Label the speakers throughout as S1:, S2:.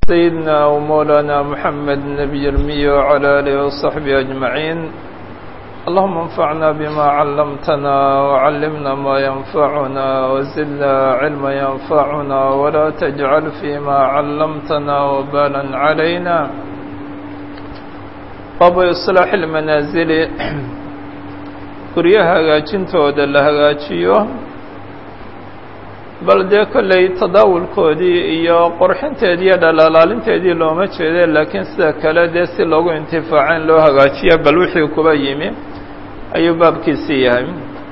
S1: سيدنا ومولانا محمد النبي المي وعلى آله وصحبه أجمعين اللهم انفعنا بما علمتنا وعلمنا ما ينفعنا وزدنا علما ينفعنا ولا تجعل فيما علمتنا وبالا علينا باب إصلاح المنازل guryaha hagaajintooda la hagaajiyo bal dee kolley tadaawulkoodii iyo qorxinteedii iyo dhalaalaalinteedii looma jeede laakiin sida kale dee si loogu intifaaco in loo hagaajiyo bal wixii kuba yimi ayuu baabkiisii yahay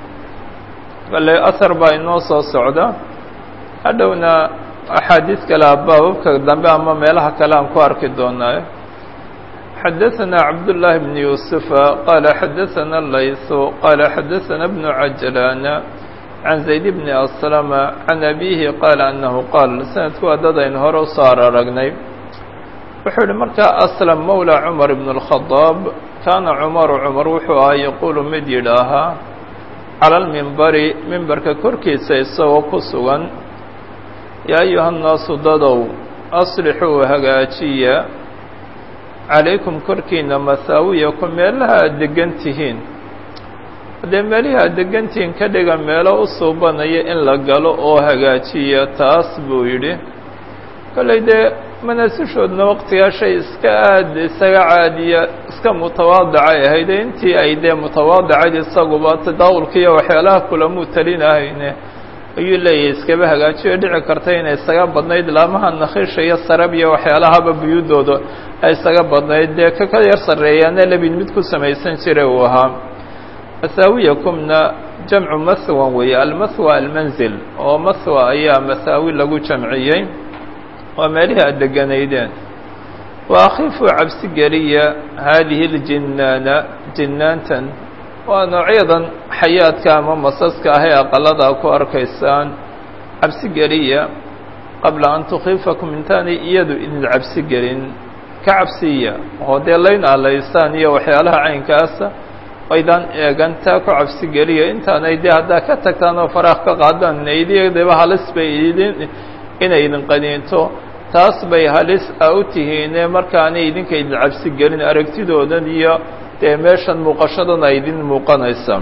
S1: bale ahar baa inoo soo socda hadhowna axaadiis kale a baababka dambe ama meelaha kale aan ku arki doonaayo xdثna cبداللh بن يوسف qال xdثna الlayث qال xdثna بن عجلان عن زaيد بن أسلم عن أbيه qال أنه qاl sanadku waa dad aynu hore usoo araragnay wuxuu yihi markaa أسلم mولى cمر بن الخطاaب kaana cمر cمر wuxuu ahaa yqul mid yidhaahaa calى الmimbari mimbarka korkiisa isagoo ku sugan yaa أyuha النaasu dadow أصلixuu hagaajiya calaykum korkiina masaawiyaku meelaha aad degan tihiin haddee meelihii aad degan tihiin ka dhiga meelo u suubanaya in la galo oo hagaajiya taas buu yidhi kollay dee manaasishoodna waqtigaa shay iska aad isaga caadiya iska mutawaadicay ahayde intii ay dee mutawaadicayd isaguba tadaawulka iyo waxyaalaha kulamuu talinahayne ayuu leeyahay iskaba hagaajiyo dhici karta inay isaga badnayd laamaha nakhiisha iyo sarab iyo waxyaalahaba buyuudooda ay isaga badnayd dee kaka yar sarreeyaana lebin mid ku samaysan jira uu ahaa masaawiyakumna jamcu mahwan weeye almahwa almanzil oo mahwa ayaa masaawi lagu jamciyey waa meelihii aad deganaydeen wa akhiifuu cabsi geliya haadihi اljinaana jinaantan waa noocyadan xayaadka ama masaska ah ee aqalada ku arkaysaan cabsi geliya qabla an tukhiifakum intaanay iyadu idin cabsi gelin ka cabsiya oo dee layn alaysaan iyo waxyaalaha caynkaasa aydaan eegan taa ku cabsi geliya intaanay dee haddaa ka tagtaan oo faraaq ka qaadaan idiba halis bay idin inay idin qaniinto taas bay halis a u tihiine markaanay idinka idin cabsi gelin aragtidoodan iyo dee meeshan muuqashadan ay idin muuqanaysa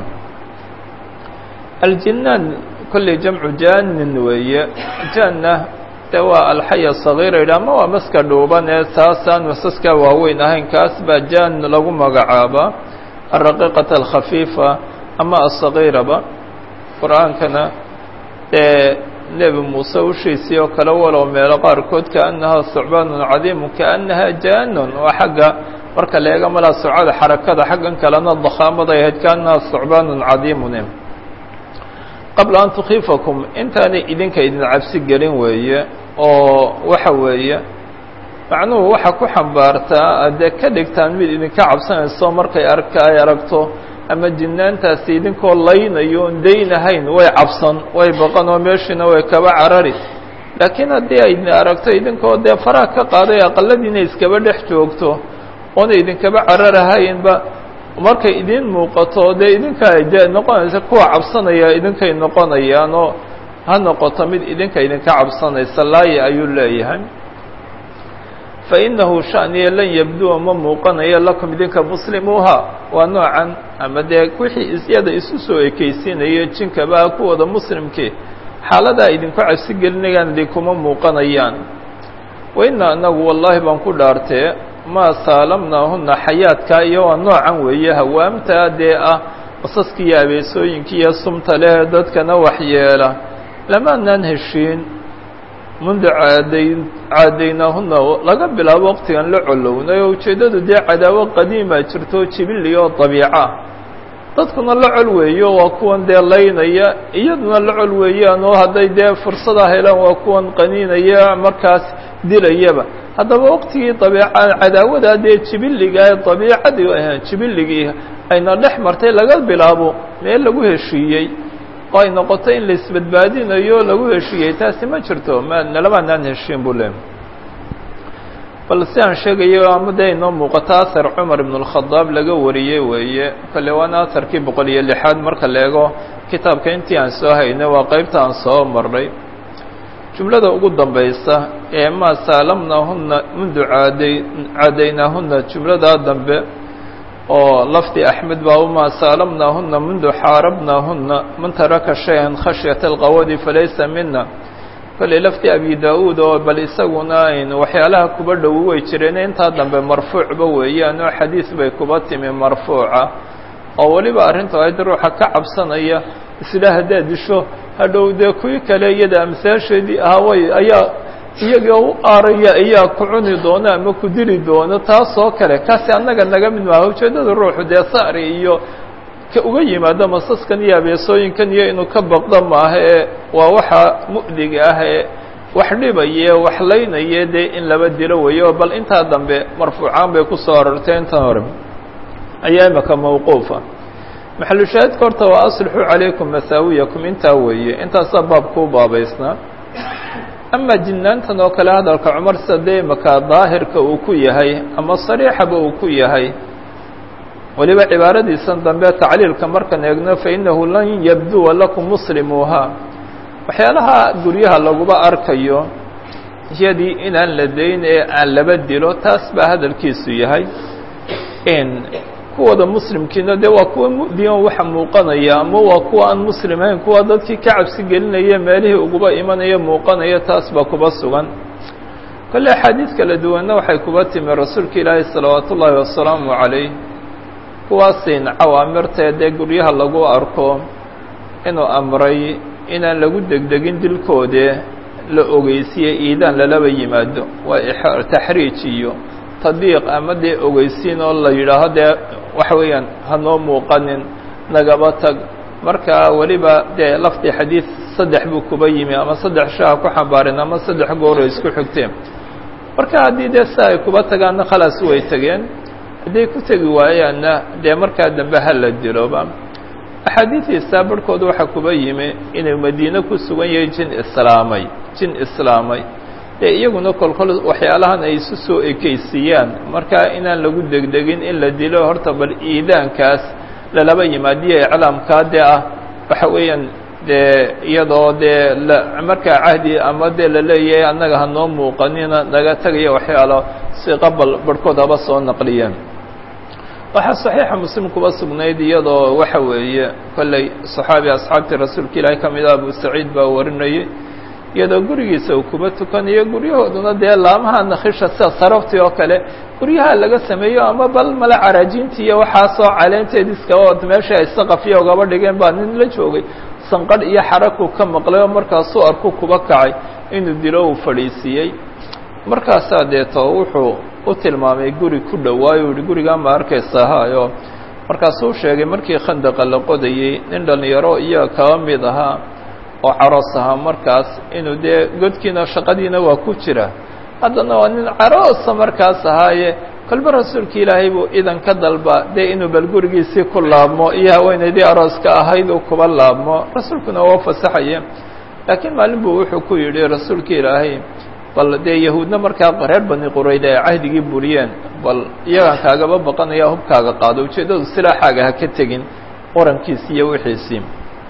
S1: aljinaan kolley jamcu jaanin weeye jaanna de waa alxaya sagiira yidhi ama waa maska dhuuban ee taasaan masaska waaweyn ahayn kaas baa jaan lagu magacaabaa alraqiiqata alkhafiifa ama asagiiraba qur-aankana dee nebi muuse ushiisii oo kale walow meelo qaarkood kaannahaa sucbaanun cadiimu kaannaha jaanun oo xagga marka la eega malaa surcada xarakada xaggan kalena dakhaamada ay ahayd kaannaha sucbaanun cadiimun qabla an tukhiifakum intaanay idinka idin cabsi gelin weeye oo waxa weeye macnuhu waxa ku xambaartaa adee ka dhigtaan mid idinka cabsanayso markay arka ay aragto ama jinaantaasi idinkoo laynayo on daynahayn way cabsan way baqan oo meeshiina way kaba carari laakiin haddii ay aragto idinkoo dee faraha ka qaaday aqaladiina iskaba dhex joogto oona idinkaba cararahaynba markay idin muuqato dee idinka de noqonaysa kuwa cabsanaya idinkay noqonayaan oo ha noqoto mid idinka idinka cabsanaysa laaya ayuu leeyahay fa inahu shaniya lan yabduwa ma muuqanayo lakum idinka muslimuuha waa noocan ama dee wixii isyada isu soo ekeysiinaya jinkaba kuwooda muslimkii xaaladaa idinku cabsi gelinayaan idinkuma muuqanayaan wa ina anagu wallaahi baan ku dhaartee maa saalamnaahuna xayaadka iyo waa noocan weeye hawaamtaa dee ah masaska iyo abeesooyinka iyo sumta leh dadkana waxyeela lamaanaan heshiin mundu caadayn caadaynaahuna laga bilaabo waqtigan la colownay oo ujeeddadu dee cadaawo qadiima jirto jibilli oo dabiica dadkuna la col weeyo waa kuwan dee laynaya iyaduna la col weeyaan oo hadday dee fursada helaan waa kuwan qaniinaya markaas dilayaba haddaba waqtigii dabiica cadaawadaa dee jibilliga ee dabiicadii jibilligii ayna dhex martay laga bilaabo meel lagu heshiiyey oo ay noqoto in la isbadbaadinayo lagu heshiiyey taasi ma jirto ma nalamaanaan heshiin buu le bal si aan sheegayo ama dee inoo muuqato ahar cumar ibn اlkhadaab laga wariyey weeye kale waana aharkii boqol iyo lixaad marka la eego kitaabka intii aan soo haynay waa qeybta aan soo marnay jumlada ugu dambaysa ee maa saalamnaahunna mundu caaday caadaynaahunna jumladaa dambe oo lafdi axmed baa umaa saalamnaahunna mundu xaarabnaahunna man taraka shay-an khashyata alqawadi falaysa mina kolley lafdi abi da-uud oo bal isaguna ayn waxyaalaha kuba dhowi way jireen intaa dambe marfuucba weeyaan oo xadiis bay kuba timi marfuuca oo weliba arrintu ayd ruuxa ka cabsanaya isla haddaad disho hadhow dee kuwii kale iyada amsaasheedii ahaway ayaa iyaga u aaraya ayaa ku cuni doona ama ku dili doono taasoo kale kaasi annaga naga mid maaha ujeeddada ruuxu dee sari iyo ka uga yimaado masaskan iyo abeesooyinkan iyo inuu ka baqdo maaha ee waa waxa mu'diga ah ee wax dhibaya wax laynaya dee in laba dilo weeyo bal intaa dambe marfuucaan bay kusoo arortay intan hore ayaa imaka mawquufa maxalushaahidka horta waa aslixuu calaykum masaawiyakum intaa weeye intaasaa baabkuu baabaysnaa ama jinaantan oo kale hadalka cumar sida dee imaka daahirka uu ku yahay ama sariixaba uu ku yahay weliba cibaaradiisan dambe tacliilka markaan eegno fainahu lan yabduwa lakum muslimuuha waxyaalaha guryaha laguba arkayo iyadii inaan la dayn ee aan laba dilo taas baa hadalkiisu yahay kuwada muslimkiina dee waa kuwa mu'diyan waxa muuqanaya ama waa kuwa aan muslim ahayn kuwa dadkii ka cabsi gelinaya meelihii uguba imanaya muuqanaya taas baa kuba sugan kolle axaadiid kala duwanna waxay kuba timi rasuulka ilaahi salawaat ullaahi wasalaamu calayh kuwaasin cawaamirtee dee guryaha lagu arko inuu amray inaan lagu degdegin dilkoode la ogeysiye iidaan lalaba yimaado waa taxriij iyo tadbiiq ama dee ogeysiin oo la yidhaaho dee waxa weeyaan hanoo muuqanin nagaba tag marka weliba dee lafdi xadiid saddex buu kuba yimi ama saddex shaha ku xambaarin ama saddex gooro isku xigteen marka haddii dee si ay kuba tagaanna khalaas way tegeen hadday ku tegi waayaanna dee markaa dambe ha la diloba axaadiidiisa barhkooda waxaa kuba yimi inuu madiine ku sugan yahay jin islaamay jin islaamay dee iyaguna kolkol waxyaalahan ay isu soo ekeysiiyaan markaa inaan lagu degdegin in la dilo horta bal iidaankaas lalaba yimaadiyo iclaamkaa dee ah waxa weeyaan dee iyadoo dee la markaa cahdi ama dee la leeyahay annaga hanoo muuqanina naga tegaya waxyaalo si qabal barhkood haba soo naqliyeen waxaa saxiixa muslim kuba sugnayd iyadoo waxa weeye kolley saxaabi asxaabtii rasuulka ilaahi ka mid ah abu saciid baa warinayay iyadoo gurigiisa uu kuba tukanayo guryahooduna dee laamaha nakhisha sida saraftii oo kale guryaha laga sameeyo ama bal male caraajintii iyo waxaasoo caleenteediska oo meesha ay saqafiya ugaba dhigeen baa nin la joogay sanqadh iyo xaraku ka maqlay oo markaasuu arku kuba kacay inuu dilo uu fadhiisiiyey markaasaa deeto wuxuu u tilmaamay guri ku dhowaayo yihi gurigaa ma arkaysa hayo markaasuu sheegay markii khandaqa la qodayey nin dhallinyaro iyaga kaba mid ahaa oo caroos ahaa markaas inuu dee godkiina shaqadiina waa ku jira haddana waa nin caroosa markaas ahaaye kolba rasuulka ilaahay buu idan ka dalba dee inuu bal gurigiisii ku laabmo iyo haweenaydii arooska ahayd uu kuba laabmo rasuulkuna waa fasaxaye laakiin maalin buu wuxuu ku yidhi rasuulka ilaahay bal dee yahuudna markaa reer bani qurayda ay cahdigii buriyeen bal iyagaan kaagaba baqanaya hubkaaga qaado ujeeddadu silaaxaaga ha ka tegin orankiisi iyo wixiisii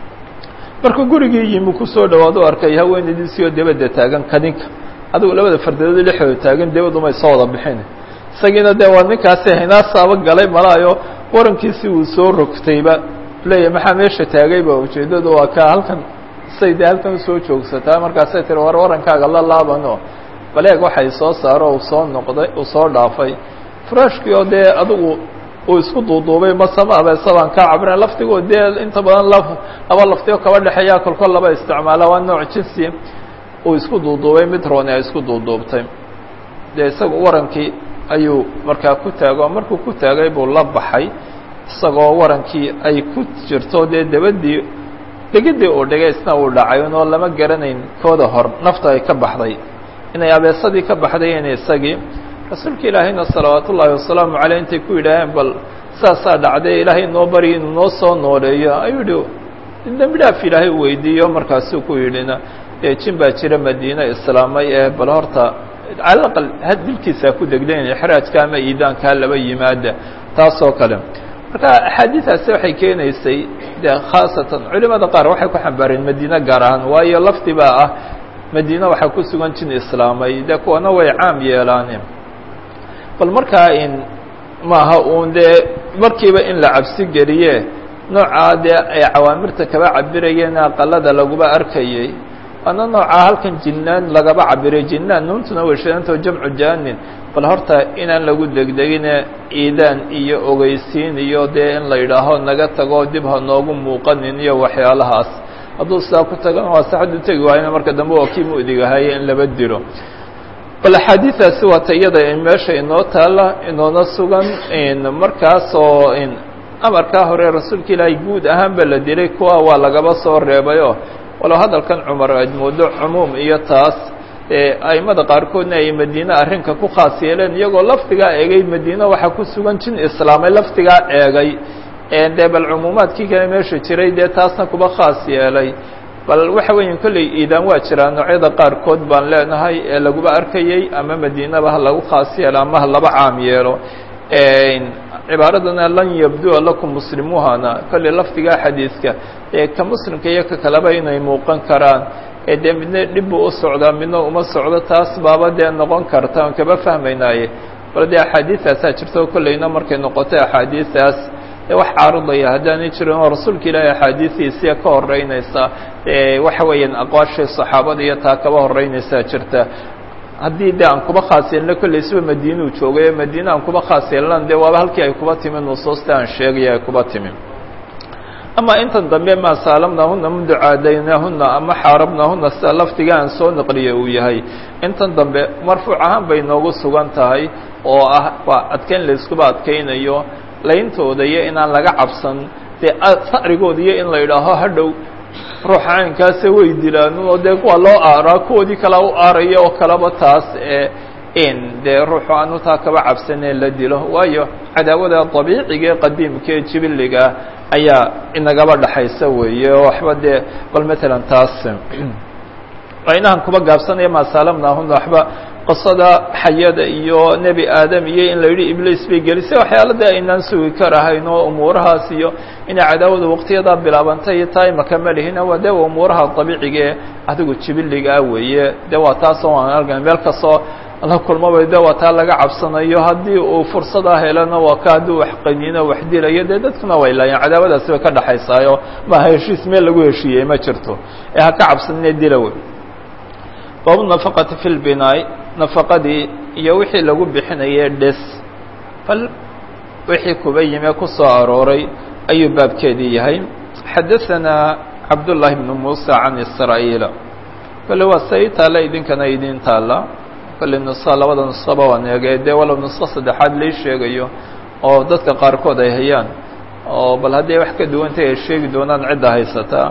S1: markuu gurigii yimi kusoo dhawaado arkay haweenaydiisii oo debadda taagan kadinka adigu labada fardadood dhexdooda taagan debadumay soo wada bixin isagiina dee waa ninkaasi hinaasaaba galay malaayo warankiisii uu soo rogtayba leeyahy maxaa meesha taagayba ujeeddadu waa ka halkan say dee halkan usoo joogsataa markaasay tiri war warankaaga la laabano baleeg waxay soo saaro uu soo noqday uu soo dhaafay furaashkii oo dee adigu uu isku duuduubay masama abeesabaan kaa cabrin laftigoo dee inta badan la laba laftigo kaba dhexeeyaa kolkol laba isticmaala waa nooc jinsi uu isku duuduubay mid rooni ay isku duuduubtay dee isaga warankii ayuu markaa ku taago markuu ku taagay buu la baxay isagoo warankii ay ku jirto dee dabadii dhegidii uu dhigay isna uu dhacay unoo lama garanayn kooda hor nafta ay ka baxday inay abeesadii ka baxday in isagii rasuulka ilaahayna salawaat ullaahi wasalaamu caleyh intay ku yidhaaheen bal saasaa dhacday ilaahay noo barya inuu noo soo nooleeyo ayuu yihi dembi dhaaf ilaahay u weydiiyo markaasuu ku yidhina dee jin baa jira madiine islaamay ee bal horta cala aqal dilkiisaa ku degdayn ixraajka ama iidaankaa laba yimaada taasoo kale marka axaadiidaasi waxay keenaysay de khaasatan culimada qaar waxay ku xambaareen madiine gaar ahaan waayo lafdi baa ah madiine waxaa ku sugan jin islaamay dee kuwana way caam yeelaane bal markaa in maaha uun dee markiiba in la cabsi geliye noocaa dee ay cawaamirta kaba cabirayeen aqalada laguba arkayey waana noocaa halkan jinnaan lagaba cabiray jinnaan nuuntuna weshadantao jamcu jaanin bal horta inaan lagu degdegine iidaan iyo ogeysiin iyo dee in la yidhaaho naga tago dib ha noogu muuqanin iyo waxyaalahaas hadduu sidaa ku tagana waa saxadu tegi waayna marka dambe waa kii mu'digahaye in laba dilo bal axaadiidaasi waata iyada meesha inoo taala inoona sugan markaasoo amarkaa hore rasuulka ilaahay guud ahaanba la dilay kuwa waa lagaba soo reebayo walow hadalkan cumar aad moodo cumuum iyo taas aimada qaarkoodna ay madiine arrinka ku khaas yeeleen iyagoo lafdigaa eegay madiine waxaa ku sugan jin islaamay lafdigaa eegay dee bal cumuumaadkii kale meesha jiray dee taasna kuba khaas yeelay bal waxa weeya kolley iidaan waa jiraa noocyada qaarkood baan leenahay ee laguba arkayey ama madiinaba ha lagu khaas yeelo ama ha laba caam yeelo cibaaradana lan yabdua lakum muslimuhana kolley lafdigaa xadiidka ee ka muslimka iyo ka kaleba inay muuqan karaan ee dee midna dhib buu u socdaa midna uma socdo taas baaba dee noqon karta aan kaba fahmaynaaye bal dee axaadiidtaasaa jirta kolleyna markay noqotay axaadiidaas dee wax caarudaya haddaanay jirin oo rasuulka ilaahay axaadiidiisia ka horeynaysa waxa weeyaan aqwaashii saxaabada iyo taa kaba horeynaysaa jirta haddii de aan kuba khaas yeelno kolley siba madiinuu joogay madiine aan kuba khaas yeelnan dee waaba halkii ay kuba timi nusuusta aan sheegaya ay kuba timi ama intan dambe maa saalamnaahuna mundu caadaynaahuna ama xaarabnaahuna sida lafdiga aan soo naqliye uu yahay intan dambe marfuuc ahaan bay noogu sugan tahay oo ah waa adkeyn layskuba adkeynayo layntooda iyo inaan laga cabsan dee sacrigooda iyo in la yidhaaho hadhow ruuxa caynkaase way dilaan oo dee waa loo aaraa kuwoodii kalea u aaraya oo kaleba taas in dee ruuxu aanu taa kaba cabsanee la dilo waayo cadaawada dabiiciga ee qadiimka ee jibiliga ayaa inagaba dhaxaysa weeye oo waxba dee bal matalan taas inahan kuba gaabsanaya maasaalamnaahuna waxba qisada xayada iyo nebi aadam iyo in la yidhi ibliis bay gelisay waxyaala dee aynaan sugi karahayn oo umuurahaas iyo inay cadaawada waqtiyadaa bilaabantay iyo taa imaka malihina waa dee umuuraha dabiiciga ee adigu jibiligaa weeye dee waa taasoo aan argana meel kastoo la kulmaba de waa taa laga cabsanayo haddii uu fursadaa helana waa ka haddii wax qaniino wax dilayo dee dadkuna way laayeen cadaawadaasi bay ka dhaxaysaayo maaha heshiis meel lagu heshiiyey ma jirto ee ha ka cabsanine dila wey baabu nafaqati fi lbinaay nafaqadii iyo wixii lagu bixinayay dhes bal wixii kuba yime ku soo arooray ayuu baabkeedii yahay xadaثana cabdullaahi bnu muusa can israa'iila kole waa sa ii taalla idinkana idin taalla kolley nusa labada nusaba waan eegay dee walow nuso saddexaad lai sheegayo oo dadka qaarkood ay hayaan oo bal hadday wax ka duwantay ay sheegi doonaan cidda haysataa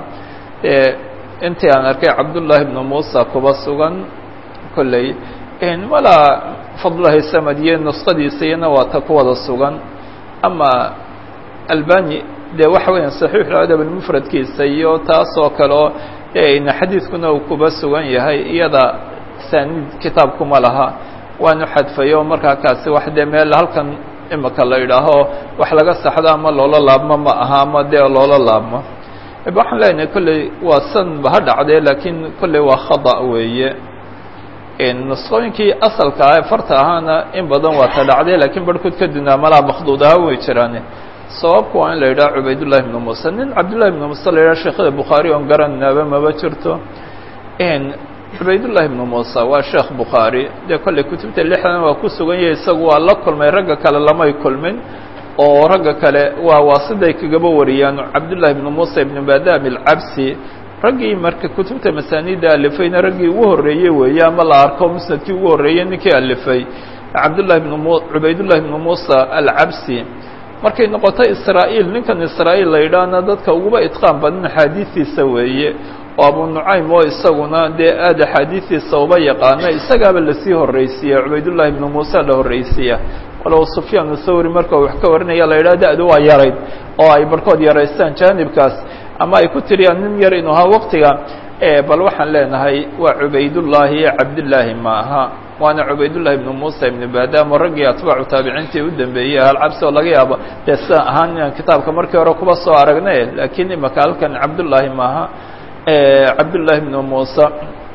S1: intii aan arkay cabdullaahi bnu muusa kuba sugan kolley walaa fadlahi samadiye nusqadiisa iyana waa ta ku wada sugan ama albani dee waxa weeyaan saxiixu adab mufradkiisa iyo taasoo kale oo xadiidkuna uu kuba sugan yahay iyada saaniid kitaabkuma laha waanu xadfayo markaa kaasi wax dee meel halkan imika la idhaaho wax laga saxdo ama loola laabmo ma aha ama dee loola laabmo waxaan leenahay kolley waa san ba ha dhacdee laakiin kolley waa khada weeye nusqooyinkii asalka ah ee farta ahaana in badan waa ta dhacday lakiin barhkood ka dunaa malaa makduud ahaan way jiraane sababku waa in la yidhaha cubaydullahi bnu muuse nin cabdullahi bnu muuse la yidhaha sheekhada bukhaari oon garanaaba maba jirto cubaydullahi bnu muuse waa sheekh bukhaari dee kolley kutubta lixdan waa ku sugan yahay isagu waa la kulmay ragga kale lamay kulmin oo ragga kale waa waasiday kagaba wariyaan cabdullahi bnu muuse ibnu badam alcabsi raggii marka kutubta masaanida alifayna raggii ugu horreeyey weeye ama la arko musnadkii ugu horreeyey ninkii alifay cabdullahi bn mu cubaydullahi bnu muusa alcabsi markay noqoto israa'iil ninkan israa'iil la yidhaahna dadka uguba itqaan badan axaadiistiisa weeye oo abu nucaym oo isaguna dee aad axaadiistiisa uba yaqaana isagaaba lasii horreysiiya cubaydullahi bnu muusa la horreysiiya walow sufyaan thawri marka wax ka warinaya la yidhaha da-du waa yarayd oo ay barhkood yaraystaan jaanibkaas ama ay ku tiriyaan nin yar inuu ahaa waqtiga bal waxaan leenahay waa cubaydullaahi iyo cabdillaahi ma aha waana cubaydullahi ibnu muusa ibnu badam oo raggii atbaacu taabiciintii u dambeeyey ahalcabsi oo laga yaabo dee sida ahaan inaan kitaabka markii hore kuba soo aragnay laakiin imaka halkan cabdullaahi maaha cabdullaahi ibnu muusa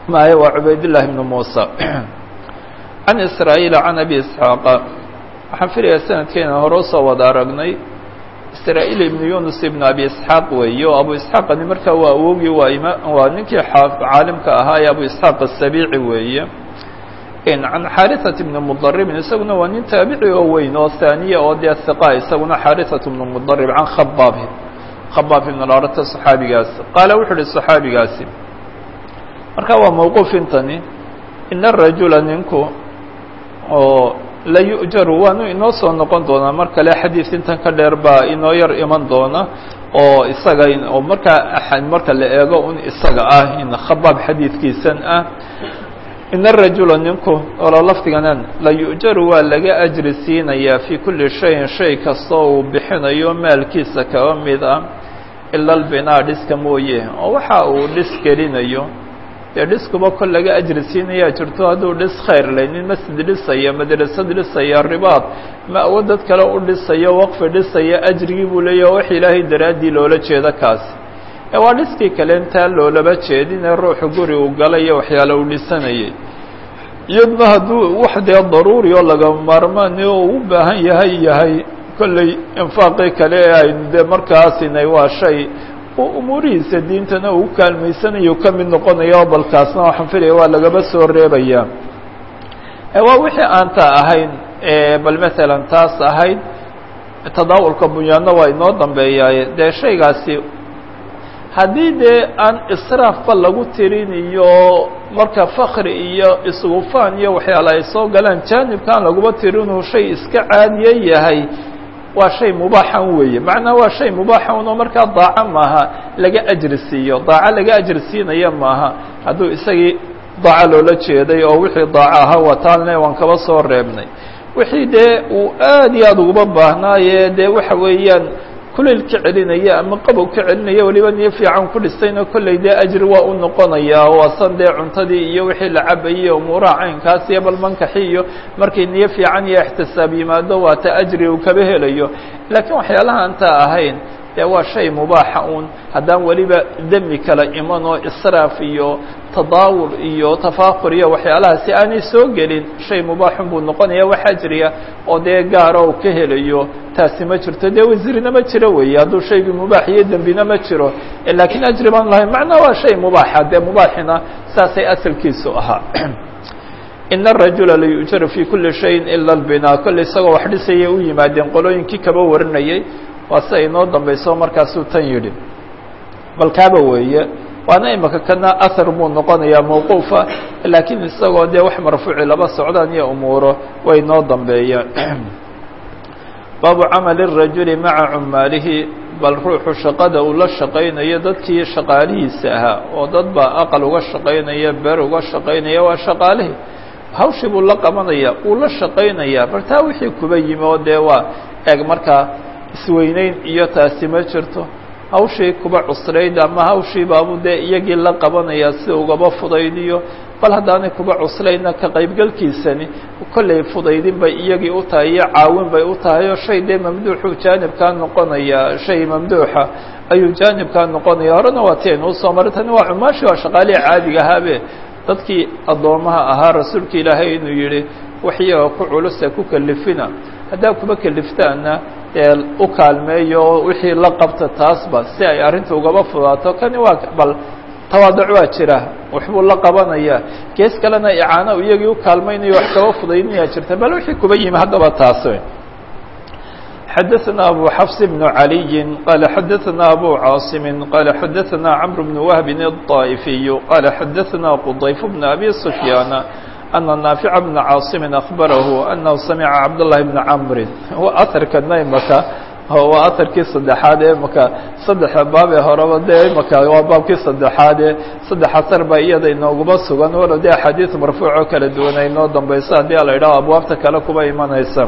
S1: maye waa cubaydاللahi بن muسى عan isrاaيل عan أbي isحاaq waxaan filayaa sanadkeena hore usoo wada aragnay isrاaيل iبn yunus iبn abi isحاaq weeye o abu isحaaqani markaa waa awogii waa im waa ninkii caalimka ahaa ee abu isحaaq الsabici weeye can xaariثaة بn mdribin isaguna waa nin taabici oo weyn oo haaniya oo dee hiqa isaguna xaariثaة بn mdrib can khabaab khabaab ibn larata صaxaabigaas qaala wuxu uhi صaxaabigaasi marka waa mawquuf intani in الrajula ninku oo la yu'jaru waanu inoo soo noqon doonaa mar kale xadiid intan ka dheer baa inoo yar iman doona oo isaga oo markaa marka la eego un isaga ah in khabaab xadiidkiisan ah in الrajula ninku olo lafdiganan la yu'jaru waa laga ajri siinayaa fii kuli shayin shay kastoo uu bixinayo maalkiisa kaba mid ah ila albinaa dhiska mooye oo waxa uu dhis gelinayo dee dhiskuba kol laga ajri siinayaa jirto hadduu dhis khayr leh nin masjid dhisaya madrasad dhisaya ribaad ma-wo dad kale u dhisayo waqfi dhisaya ajrigii buu leeyahy wax ilaahay daraaddii loola jeedo kaasi ee waa dhiskii kale intaa loolaba jeedinee ruuxu guri uu galay iyo waxyaale uu dhisanayay iyadna hadduu wax dee daruuri oo laga maarmaani oo u baahan yahay yahay kolley infaaqii kale ee aynu dee markaasinay waa shay umuurihiisa diintana uu kaalmaysanayo ka mid noqonayo balkaasna waxaan filaya waa lagaba soo reebayaa waa wixii aanta ahayn bal matalan taas ahayd tadaawulka bunyaadna waa inoo dambeeyaaye dee shaygaasi haddii dee aan israafba lagu tirin iyo marka fakri iyo isgufaan iyo waxyaala ay soo galaan jaanibkaan laguba tirinuu shay iska caadiye yahay waa shay mubaaxan weeye macnaa waa shay mubaaxan oo markaa daaco maaha laga ajri siiyo daaco laga ajri siinaya maaha hadduu isagii daaco loola jeeday oo wixii daaco ahaa wataalne waan kaba soo reebnay wixii dee uu aad iyo aad uguba baahnaaye dee waxa weeyaan kulayl ka celinaya ama qabow ka celinaya weliba niyo fiican ku dhistayna kolley dee ajri waa u noqonayaa waasan dee cuntadii iyo wixii la cabayey umuuraha caynkaas iyo bal mankaxi iyo markay niyo fiican iyo ixtisaab yimaado waa ta ajri uu kaba helayo laakiin waxyaalaha anta ahayn dee waa shay mubaaxa uun haddaan weliba demi kala iman oo israaf iyo tadaawul iyo tafaakur iyo waxyaalahaasi aanay soo gelin shay mubaaxun buu noqonaya wax ajriya oo dee gaara u ka helayo taasi ma jirto dee wasirina ma jiro weeye hadduu shaygii mubaax iyo dembina ma jiro laakiin ajri baan lahayn macnaa waa shay mubaaxa dee mubaaxina saasay asalkiisu ahaa in الrajula layu'jaru fi kuli shayin ila اlbinaa kolley isagoo wax dhisaya u yimaadeen qolooyinkii kaba warinayay waa si ay noo dambayso markaasuu tan yidhi bal kaaba weeye waana imaka kana ahar buu noqonayaa mawquufa laakiin isagoo dee wax marfuuci laba socdaan iyo umuuro way noo dambeeyaan baabu camali الrajuli maca cumaalihi bal ruuxu shaqada uu la shaqaynayo dadkii shaqaalihiisa ahaa oo dad baa aqal uga shaqaynaya ber uga shaqaynaya waa shaqaalihii hawshii buu la qabanaya uu la shaqaynaya bal taa wixii kuba yimi oo dee waa eeg markaa isweyneyn iyo taasi ma jirto hawshii kuba cusrayd ama hawshii baabu dee iyagii la qabanaya si ugaba fudaydiyo bal haddaanay kuba cuslayna ka qaybgalkiisani kollay fudaydin bay iyagii u tahay iyo caawin bay u tahay oo shay dee mamduuxuu jaanibkaa noqonaya shay mamduuxa ayuu jaanibkaa noqonaya horena waa ti aynu usoo maray tani waa cumaashi waa shaqaalihi caadiga ahaabe dadkii addoomaha ahaa rasuulka ilaahay inuu yihi wax iyaga ku culusa ku kelifina haddaa kuba keliftaana dee u kaalmeeyo wixii la qabta taasba si ay arrinta ugaba fudaato kani waa bal tawaaduc waa jira waxbuu la qabanaya gees kalena icaano iyagii u kaalmaynayo wax kaba fudaydinaya jirta bal wixii kuba yimi haddaba taas xadaثna abu xafs بن عaliyi qala xadaثna abu caaصimi qala xadaثna cmr بن wهbi الطائفiy qala xadaثna qضayf بن abi سfyاana أna naafic بna caaصimi أخbarahu anahu samica cabdالlahi بna cmri aarkana imaka waa aharkii saddexaad ee maka saddexa baab ee horeba dee imaka waa baabkii saddexaad ee saddex asar baa iyada inooguma sugan walow dee axaadiis marfuuc oo kala duwan ay noo dambayso haddii la idhaho abwaabta kale kuba imanaysa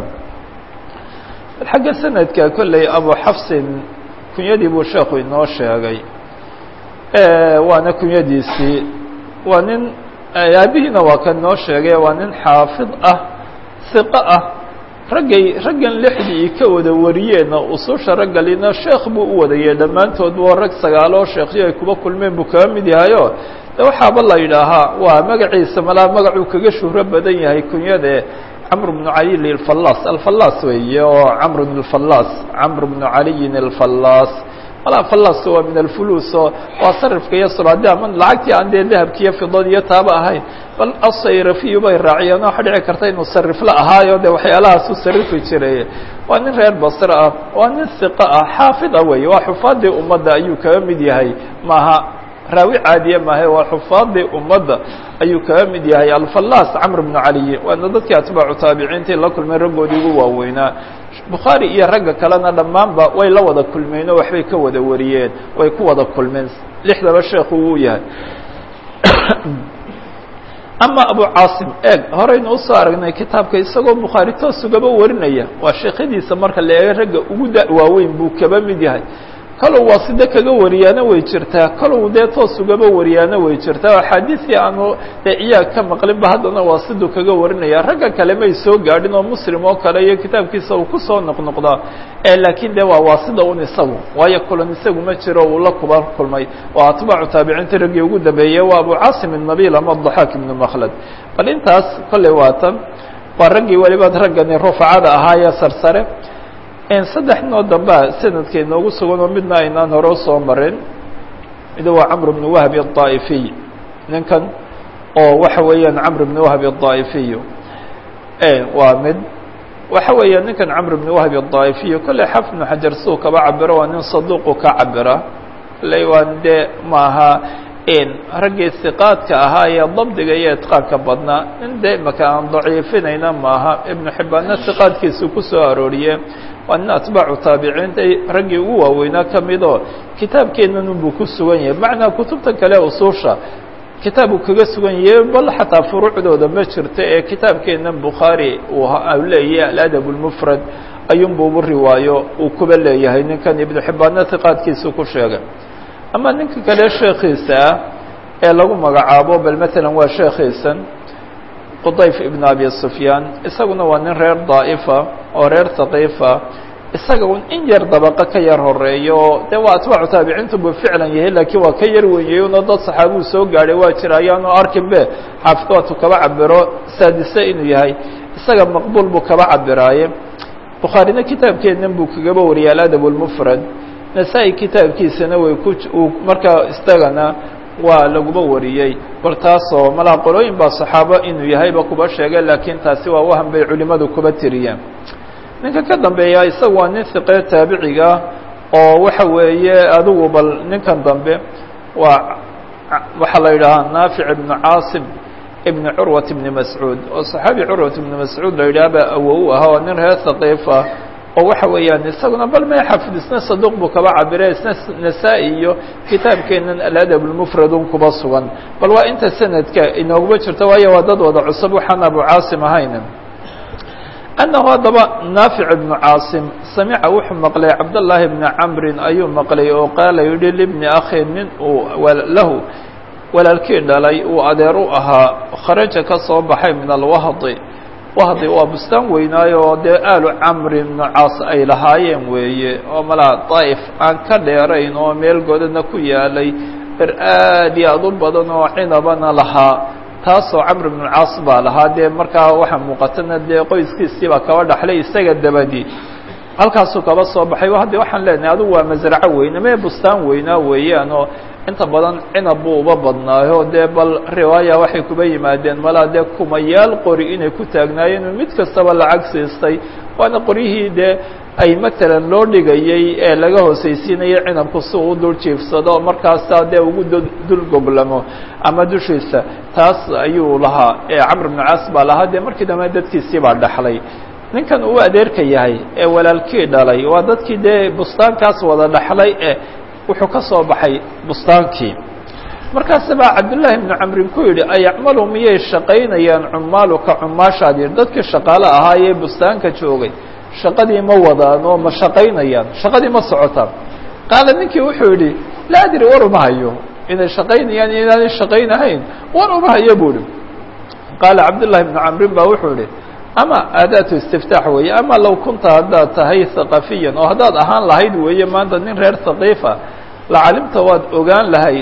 S1: xagga sanadka kolley abu xafsin kunyadii buu sheekhu inoo sheegay waana kunyadiisii waa nin aabihiina waa kan noo sheegay waa nin xaafid ah hiqo ah raggay raggan lixdii ka wada wariyeenna ususha raggalina sheekh buu u wadayey dhammaantood waa rag sagaaloo sheekhyo ay kuba kulmeen buu kaga mid yahayo de waxaaba la yidhaahaa waa magaciisa malaa magacuu kaga shuhro badan yahay kunyade camr bnu caliyin alfallaas alfallaas weeye oo camr bn alfallaas camr bnu caliyin alfallaas malaa fallaas waa min alfulus oo waa sarifka iyo sulaade ama lacagtii aan dee dahabki iyo fidad iyo taaba ahayn bal asayrafiyu bay raaciyeen waxa dhici karta inuu sarifla ahaayo de waxyaalahaas u sarifi jiray waa nin reer basre ah waa nin hiqa ah xaafid ah wey waa xufaadii ummadda ayuu kaga mid yahay maaha raawi caadiye maahe waa xufaadii ummadda ayuu kaga mid yahay alfallaas camr bnu caliy waana dadkii atbaacu taabiciintii la kulmay raggoodii ugu waaweynaa bukhaari iyo ragga kalena dhammaanba way la wada kulmeen oo waxbay ka wada wariyeen way ku wada kulmeen lixdaba sheekhu wuu yahay ama abu caasim eeg horeynu usoo aragnay kitaabka isagoo bukhaari toos ugaba warinaya waa sheekhadiisa marka la eego ragga ugu da waaweyn buu kaba mid yahay kalow waaside kaga wariyaana way jirtaa kalow dee toos ugaba wariyaana way jirtaa axaadiisii aanu dee iyaag ka maqlinba haddana waasidu kaga warinaya ragga kale may soo gaadhin oo muslim oo kale iyo kitaabkiisa uu kusoo noqnoqdaa laakiin de waa waasida un isagu waayo kulan isagu ma jiro uu la kuba kulmay waa atbaacu taabiciinta raggii ugu dambeeyey waa abu caasim الnabil ama daxaak ibnu makhlad bal intaas kolley waatan waa raggii weliba raggani rufacada ahaayee sarsare saddex noo dambea sanadka inoogu sugan oo midna aynaan hore usoo marin mid waa camr bn wahbi الطaa'ifiy ninkan oo waxa weeyaan camr bn wahbi الطaa'ifiy waa mid waxa weeya ninkan camr bn wahbi الطaa'ifiy kolley xaf bnu xajar suu kaba cabiro waa nin saduuqu ka cabira kolley waa dee maaha raggii siqaadka ahaa ee dabdiga iyo itqaanka badnaa nin dee imaka aan daciifinayna maaha ibnu xibbaanna siqaadkiisu ku soo arooriye waa nin atbaacu taabiciinta raggii ugu waaweynaa ka mid oo kitaabkeennan unbuu ku sugan yahay macnaa kutubta kale usuusha kitaab uu kaga sugan yahay bal xataa furuucdooda ma jirto ee kitaabkeennan bukhaari uu leeyahay aladab اlmufrad ayuunbuubu riwaayo uu kuba leeyahay ninkan ibnu xibbaanna siqaadkiisu ku sheegay ama ninka kale sheekiisa ah ee lagu magacaabo bal matalan waa sheekiisan qudayf ibn abi sufyaan isaguna waa nin reer daa'ifa oo reer haqiifa isaga un in yar dabaqo ka yar horeeyo oo dee waa atbaacu taabiciintu buu ficlan yahay laakiin waa ka yar wenyey uno dad saxaabuu soo gaadhay waa jira ayaanu arkin be xaafidka waatu kaba cabiro saadise inuu yahay isaga maqbuul buu kaba cabiraaye bukhaarina kitaabkeennan buu kagaba wariyay aladab lmufrad nasaa-i kitaabkiisana way ku markaa istagana waa laguba wariyey bal taasoo malaa qolooyin baa saxaabo inuu yahayba kuba sheegay laakiin taasi waa wahan bay culimadu kuba tiriyeen ninka ka dambeeya isaga waa nin hiqee taabiciga oo waxa weeye adigu bal ninkan dambe waa waxaa la yidhaahaa naafic ibnu caasim ibn curwat ibni mascuud oo saxaabi curwat ibni mascuud la yidhaha baa awow ahaa oo nin reer haqiifa oo waxa weeyaan isaguna bal may xafid isna saduq buu kaba cabire isna nasaa-i iyo kitaabkeenan aladab lmufrad un kuba sugan bal waa inta sanadka inooguma jirto waayo waa dad wada cusub waxaan abu caasim ahayn annahu haddaba naafic ibnu caasim samica wuxuu maqlay cabdالlahi bni camrin ayuu maqlay oo qaala yihi libni akhin nin uu lahu walaalkii dhalay uu adeer u ahaa kharaja ka soo baxay min alwahdi wahdi waa bustaan weynaayo oo dee aalu camri bnu caas ay lahaayeen weeye oo malaa daa'if aan ka dheerayn oo meel godana ku yaalay ber aad iyo aad u badan oo cinabana lahaa taasoo camr bnu caas baa lahaa dee markaa waxaa muuqatana dee qoyskiisii baa kaba dhaxlay isaga dabadi halkaasuu kaba soo baxay haddi waxaan leenahay adigu waa masraco weyne mee bustaan weynaa weeyaan oo inta badan cinab buu uba badnaayo dee bal riwaaya waxay kuba yimaadeen malaa dee kumayaal qori inay ku taagnaayeen mid kastaba lacag siistay waana qoryihii dee ay matalan loo dhigayey ee laga hoosaysiinayay cinabku si uu dul jiifsado markaasaa dee ugu dul goblamo ama dushiisa taas ayuu lahaa ee camr bnu caas baa lahaa dee markii dambe dadkiisii baa dhaxlay ninkan uu adeerka yahay ee walaalkii dhalay waa dadkii dee bustaankaas wada dhaxlay ee wuxuu ka soo baxay bustaankii markaase baa cabdullaahi bnu camrin ku yidhi ayacmalu miyay shaqaynayaan cumaaluka cumaashaadii dadkii shaqaale ahaayee bustaanka joogay shaqadii ma wadaan oo ma shaqaynayaan shaqadii ma socotaan qaala ninkii wuxuu yidhi laa adri war uma hayo inay shaqaynayaan iyo inaanay shaqaynahayn war uma hayo buu ihi qaala cabdullaahi bnu camrin baa wuxuu yihi ama aadaatu istiftaax weeye ama low kunta haddaad tahay haqafiyan oo haddaad ahaan lahayd weeye maanta nin reer haqiifa lacalimta waad ogaan lahayd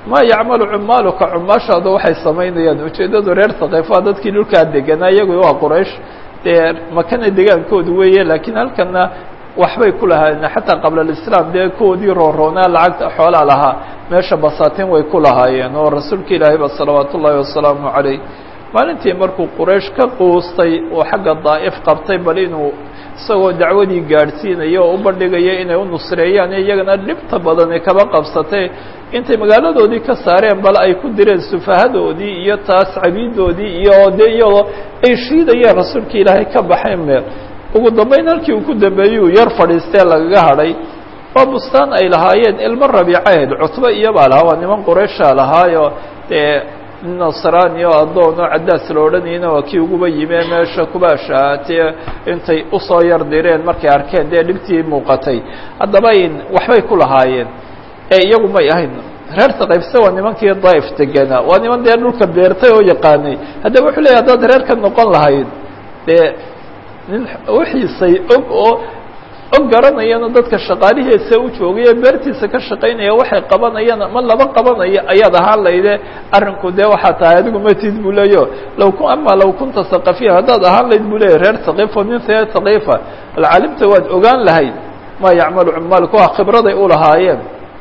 S1: maa yacmalu cumaaluka cumaashaada waxay samaynayaan ujeeddadu reer saqiifa dadkii dhulkaa deganaa iyagu waa quraysh dee makana degaankoodu weeye laakiin halkana waxbay ku lahaayeen xataa qabla alislaam dee kuwoodii rooroonaa lacagta xoolaa lahaa meesha basaatiin way ku lahaayeen oo rasuulka ilaahay ba salawaat ullaahi wasalaamu calayh maalintii markuu quraysh ka quustay oo xagga daa'if qabtay bal inuu isagoo dacwadii gaadhsiinaya oo u bandhigaya inay u nusreeyaan iyagana dhibta badani kaba qabsatay intay magaaladoodii ka saareen bal ay ku direen sufahadoodii iyo taas cabiidoodii iyo dee iyadoo ay shiidayeen rasuulka ilaahay ka baxay meel ugu dambayn halkii uu ku dambeeyey yar fadhiistee lagaga hadhay oo bustaan ay lahaayeen ilmo rabiicaheed cutbe iyobaa lahaa waa niman qurayshaa lahaayo dee nasrani oo addoon oo caddaas la odhanayna waa kii uguba yimee meesha kuba shahaatee intay usoo yar direen markay arkeen dee dhibtii muuqatay haddaba waxbay ku lahaayeen ee iyagu may ahayn reer saqaybse waa nimankii daif deganaa waa niman dee dhulka beertay oo yaqaanay haddaba wuxuu leeyahy haddaad reer ka noqon lahayd dee nin wixiisay og oo og garanayana dadka shaqaalihiisa u joogay ee beertiisa ka shaqaynaya waxay qabanayaan ama laba qabanaya ayaad ahaan layde arrinku dee waxaa tahay adigu matid buu leeyo law ku ama law kunta saqafiya haddaad ahaan layd buu leeyahy reer saqiifo nin reer saqiifa alcaalimta waad ogaan lahayd maa yacmalu cumaalku waa khibraday u lahaayeen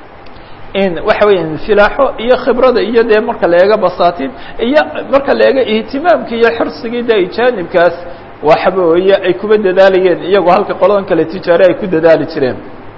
S1: in waxa weya infilaaxo iyo khibrada iyo dee marka la eega basaatiin iyo marka la eega ihtimaamki iyo xirsigii de jaanibkaas waxba weeye ay kuba dadaalayeen iyagoo halka qoladan kale tijaare ay ku dadaali jireen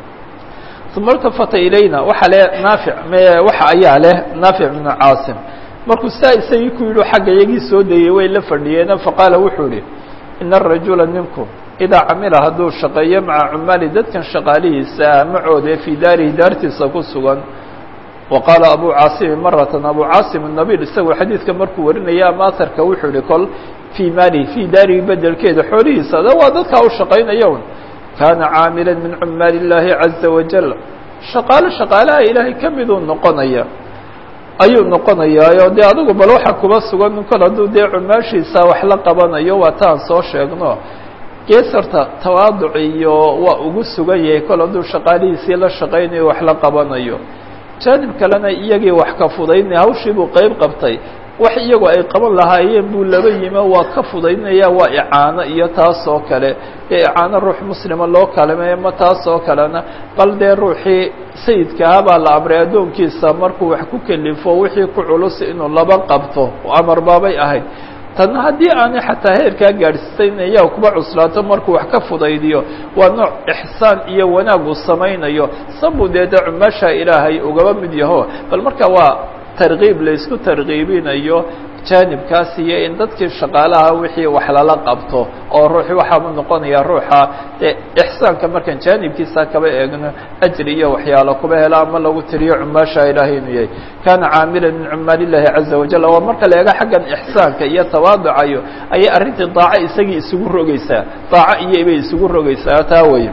S1: uma iltafata ilayna waxaa le naafic waxa ayaa leh naafic bnu caasim markuu saa isagii ku yidhi xagga iyagii soo dayey way la fadhiyeena faqaala wuxuu ihi ina arajula ninku idaa camila hadduu shaqeeyo maca cumaali dadkan shaqaalihiisa macooda fii daarihi daartiisa ku sugan wa qaala abu caasimi maratan abu caasim nabil isagoo xadiidka markuu warinaya ama aharka wuxuu yihi kol fii maalihi fii daarihi bedelkeeda xoolihiisa da waa dadkaa u shaqaynaya un kaana caamila min cumaali illaahi caza wajal shaqaalo shaqaalaha ilaahay ka miduu noqonaya ayuu noqonayaayo dee adigu bal waxa kuba sugan kol hadduu dee cumaashiisa wax la qabanayo waa taan soo sheegno gees horta tawaaduc iyo waa ugu sugan yahay kol hadduu shaqaalihiisii la shaqaynayo wax la qabanayo jaanib kalena iyagii wax ka fudaynaya hawshii buu qeyb qabtay wax iyagu ay qaban lahaayeen buu laba yimo waa ka fudaynaya waa icaano iyo taas oo kale dee icaano ruux muslima loo kalameeyo ma taas oo kalena bal dee ruuxii sayidkaha baa la amray addoonkiisa markuu wax ku kelifo wixii ku culus inuu laba qabto amar baabay ahayd tan haddii aanay xataa heerkaa gaadhsiisayn iyaa kuba cuslaato markuu wax ka fudaydiyo waa nooc ixsaan iyo wanaag uu samaynayo sabuu dee de cumaasha ilaahay ugaba mid yaho bal marka waa tarkiib laysku tarkiibinayo jaanibkaas iyo in dadkii shaqaalaha wixii wax lala qabto oo ruuxi waxaau noqonaya ruuxa dee ixsaanka markaan jaanibkiisa kaba eegno ajri iyo waxyaalo kuba hela ama lagu tiriyo cumaasha ilaahay inuu yahay kana caamila min cumaal illahi caza wajal waa marka la eego xaggan ixsaanka iyo tawaaducayo ayay arrintii daaco isagii isugu rogeysaa daaco iyo bay isugu rogeysaa taa wey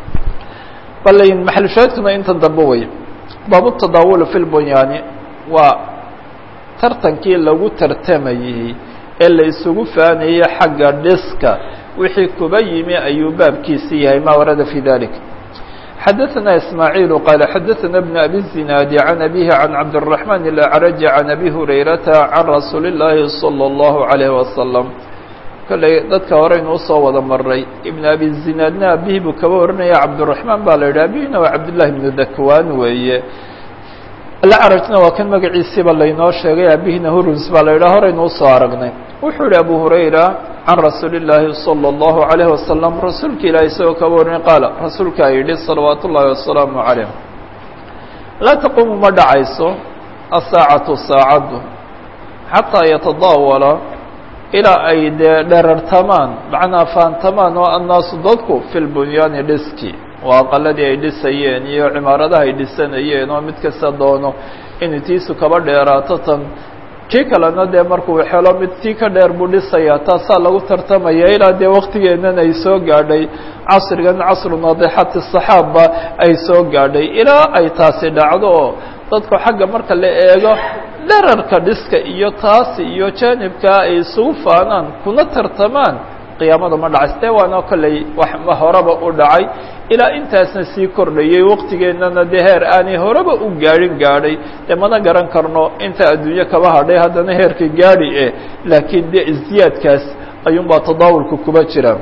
S1: balayn maxalushaadkuna inta dambe wey baabu tadaawul fi lbunyaani waa tartankii lagu tartamayey ee la isugu faanayey xagga dhiska wixii kuba yimi ayuu baabkiisi yahay ma warada fi dalik xadaثna ismaaعiil qaala xadaثna bn abi الzinaadi can abihi can cabdالرaحman الأcraji can abi hurayrata can rasuuli الlahi salى الlahu عalيh wasalam kolley dadka horeynu usoo wada maray ibn abi zinaadna abihi buu kaba warinaya cabdالرaحmaan baa la yidhi abihina waa cabdالlahi bnu dakwan weeye alacrajna waa kan magaciisiiba laynoo sheegay abihina hurus baa la yidhaha horeynu usoo aragnay wuxuu yihi abu hurayra can rasuuli الlaahi salى الlahu عalayه wasalam rasuulka ilahi isagoo kaba warinay qaala rasuulkaa yidhi salawaat ullahi wasalaamu عalayh laa taquumu ma dhacayso asaacatu saacaddu xataa yatadaawala ilaa ay dee dherartamaan macnaa faantamaan oo annaasu dadku fi lbunyaani dhiski waa aqaladii ay dhisayeen iyo cimaaradaha ay dhisanayeen oo mid kasta doono inay tiisu kaba dheeraato tan kii kalena dee markuu helo mid tii ka dheer buu dhisayaa taasaa lagu tartamaya ilaa dee waktigeennan ay soo gaadhay casrigan casru naadixati saxaabba ay soo gaadhay ilaa ay taasi dhacdo oo dadku xagga marka la eego dherarka dhiska iyo taasi iyo jaanibkaa ay isugu faanaan kuna tartamaan qiyaamada ma dhacayso dee waana kolley wax horeba u dhacay ilaa intaasna sii kordhayey waqtigeennana dee heer aanay horeba u gaadhin gaadhay dee mana garan karno inta adduunyo kaba hadhay haddana heerka gaadhi eh laakiin dee isdiyaadkaas ayuunbaa tadaawulka kuba jira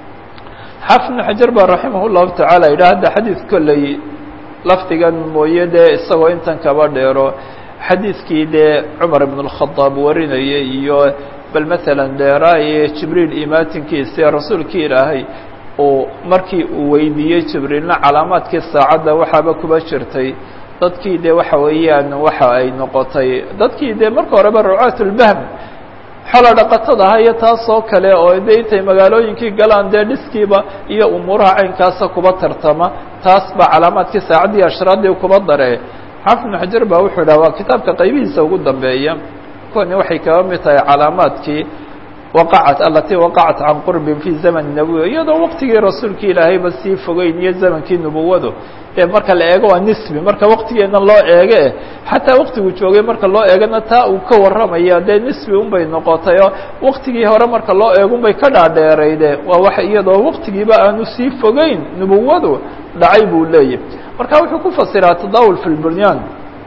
S1: xaafid ibnu xajar baa raximah llahu tacaala yidhaha hadda xadiid kolley lafdigan mooye dee isagoo intan kaba dheero xadiidkii dee cumar ibn اlkhadaab warinayay iyo bal maalan dheeraaye jibriil imaatinkiisa rasuulkii ilaahay uu markii uu weydiiyey jibriilna calaamaadkii saacadda waxaaba kuba jirtay dadkii dee waxa weeyaan waxa ay noqotay dadkii dee marka horeba rucaat lbahm xoolo dhaqatada aha iyo taas oo kale oo de intay magaalooyinkii galaan dee dhiskiiba iyo umuuraha caynkaasa kuba tartama taas baa calaamaadkii saacaddii ashraaddii kuba dare xaafid ibnu xajar baa wuxuu idhaha waa kitaabka qaybihiisa ugu dambeeya kuwani waxay kaba mid tahay calaamaadkii waqacat alatii waqacat can qurbin fi zaman nabiy iyadoo waqtigii rasuulki ilaahayba sii fogeyn iyo zamankii nubuwadu ee marka la eego waa nisbi marka waqtigeena loo eege xataa waqtigu joogay marka loo eegana taa uu ka warramaya dee nisbi unbay noqotay oo waqtigii hore marka loo eego unbay ka dhaadheerayde waa wax iyadoo waqtigiiba aanu sii fogeyn nubuwadu dhacay buu leeyahy marka wuxuu ku fasiraa tadaawul fi lbunyaan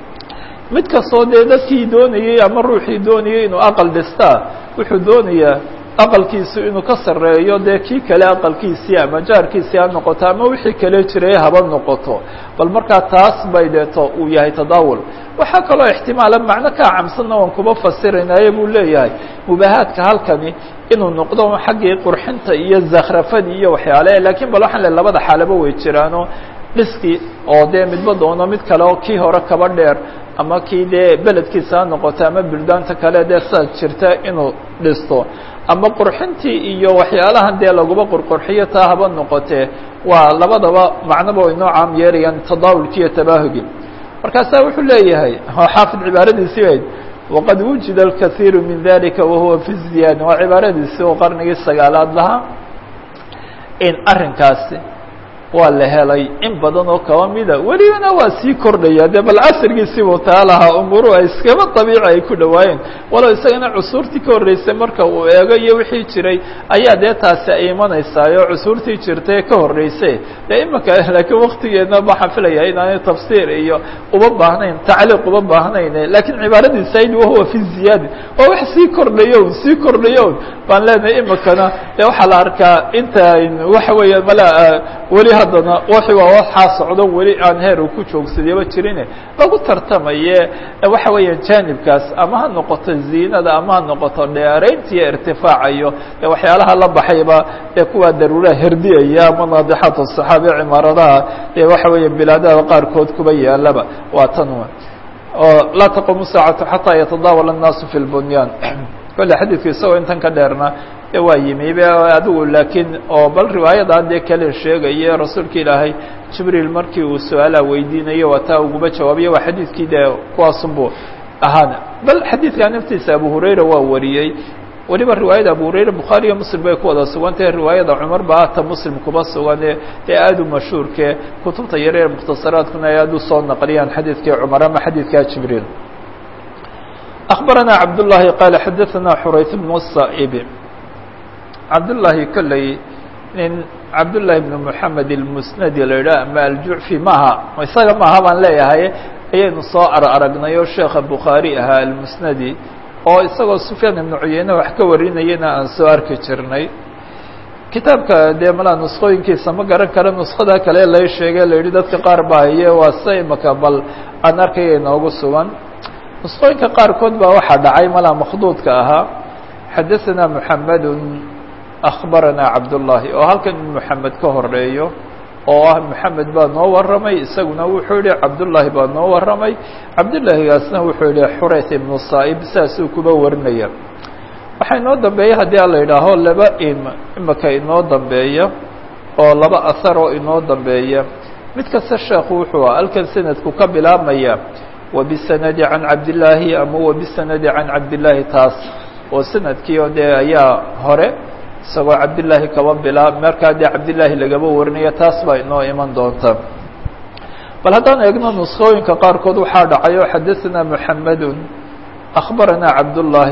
S1: mid kastoo dee dadkii doonayey ama ruuxii doonayey inuu aqal dhistaa wuxuu doonayaa aqalkiisu inuu ka sarreeyo dee kii kale aqalkiisii ama jaarkiisii ha noqoto ama wixii kale jiray haba noqoto bal markaa taas bay deeto uu yahay tadaawul waxaa kaloo ixtimaala macno kaa camsanna waan kuba fasiraynaye buu leeyahay mubaahaadka halkani inuu noqdo xaggii qurxinta iyo zakhrafadii iyo waxyaale lakiin bal waxaan le labada xaalaba way jiraano dhiskii oo dee midba doono mid kale oo kii hore kaba dheer ama kii dee beledkiisa ha noqoto ama buldaanta kale dee saas jirta inuu dhisto ama qurxintii iyo waxyaalahan dee laguba qurqurxiyo taa haba noqotee waa labadaba macnoba inoo caam yeerayaan tadaawulki iyo tabaahugi markaasaa wuxuu leeyahay xaafid cibaaradiisii ayd waqad wujida alkaiiru min dalika wahuwa fi ziyaada waa cibaaradiisii oo qarnigii sagaalaad lahaa in arrinkaasi waa la helay in badan oo kaba mida welibana waa sii kordhaya dee bal casrigiisiibuu taa lahaa umuruhu ay iskaba dabiici ay ku dhawaayeen walow isagana cusuurtii ka horreysay marka uu eego iyo wixii jiray ayaa dee taasi ay imanaysaayoo cusuurtii jirtay ka horreysay dee imika laakiin waktigeedna waxaan filaya inaanay tafsiir iyo uba baahnayn tacliiq uba baahnayn lakiin cibaaradiisa ayd wahuwa fi ziyaadi waa wax sii kordhayo sii kordhayo baan leenahay imikana dee waxaa la arkaa inta waxa weeya mala weli haddana wixii waa waxaa socdo weli aan heer uu ku joogsadayba jirine lagu tartamaye waxa weeya jaanibkaas ama ha noqoto ziinada ama ha noqoto dheeraynta iyo irtifaaca iyo waxyaalaha la baxayba ee kuwaa daruuraha herdiyaya ama naadixaat الصaxaabi cimaaradaha ee waxa weeya bilaadaha qaarkood kuba yaalaba waa tan oo laa taqumu saacatu xataa yatadaawal الnaasu fi اlbunyaan kolle xadiidku isagoo intan ka dheerna de waa yimi be adigu laakiin oo bal riwaayadaa dee kale sheegaye rasuulka ilaahay jibriil markii uu su-aalaha weydiinayo waa taa uguba jawaabiye waa xadiidkii dee kuwaasunbu ahaana bal xadiidkaa naftiisa abu hurayra waa wariyey weliba riwaayada abu hurayra bukhaari iyo muslim bay ku wada sugantahe riwaayada cumar ba ata muslim kuba sugane dee aada u mashhuurke kutubta yareer mukhtasaraadkuna ay aada u soo naqliyaan xadiidkii cumar ama xadiidkaa jibriil أخبرنا عبد الله قال حدثنا حريث بن الصائب عبد الله كلي nin cabd للahi بن محamed الmusnadi la yidhah ama aljuعfi maha isaga maha baan leeyahay ayaynu soo ar aragnay oo sheekha bukhaarي ahaa almusnadi oo isagoo sufyaan ibnu cuyeyne wax ka warinayana aan soo arki jirnay kitaabka dee malaa nuskooyinkiisa ma garan kara nuskada kale lay sheegay la yidhi dadka qaar baa haye waa se imaka bal aan arkaya inoogu sugan nusqooyinka qaarkood baa waxaa dhacay malaa makhduudka ahaa xadaثana mحamed أخbarana cabdالlahi oo halkan in mحamed ka horeeyo oo ah mحamed baa noo waramay isaguna wuxuu yihi cabdالlahi baa noo waramay cabdالlahigaasna wuxuu yihi xurayth ibnu saa'ib saasuu kuba warinaya waxaa inoo dambeeya haddii a la yidhaaho laba im imika inoo dambeeya oo laba ahar oo inoo dambeeya mid kasta sheekhu wuxuu ah halkan sanadku ka bilaabmaya wbisanadi can cabdillaahi ama wbisanadi can cabdillaahi taas oo sanadkii oo dee ayaa hore isagoo cabdillaahi kaba bilaab markaa dee cabdillaahi lagaba warinaya taas baa inoo iman doonta bal haddaan eegno nuskooyinka qaarkood waxaa dhacay oo xadaثana mحamedun أخbarana cabdullaahi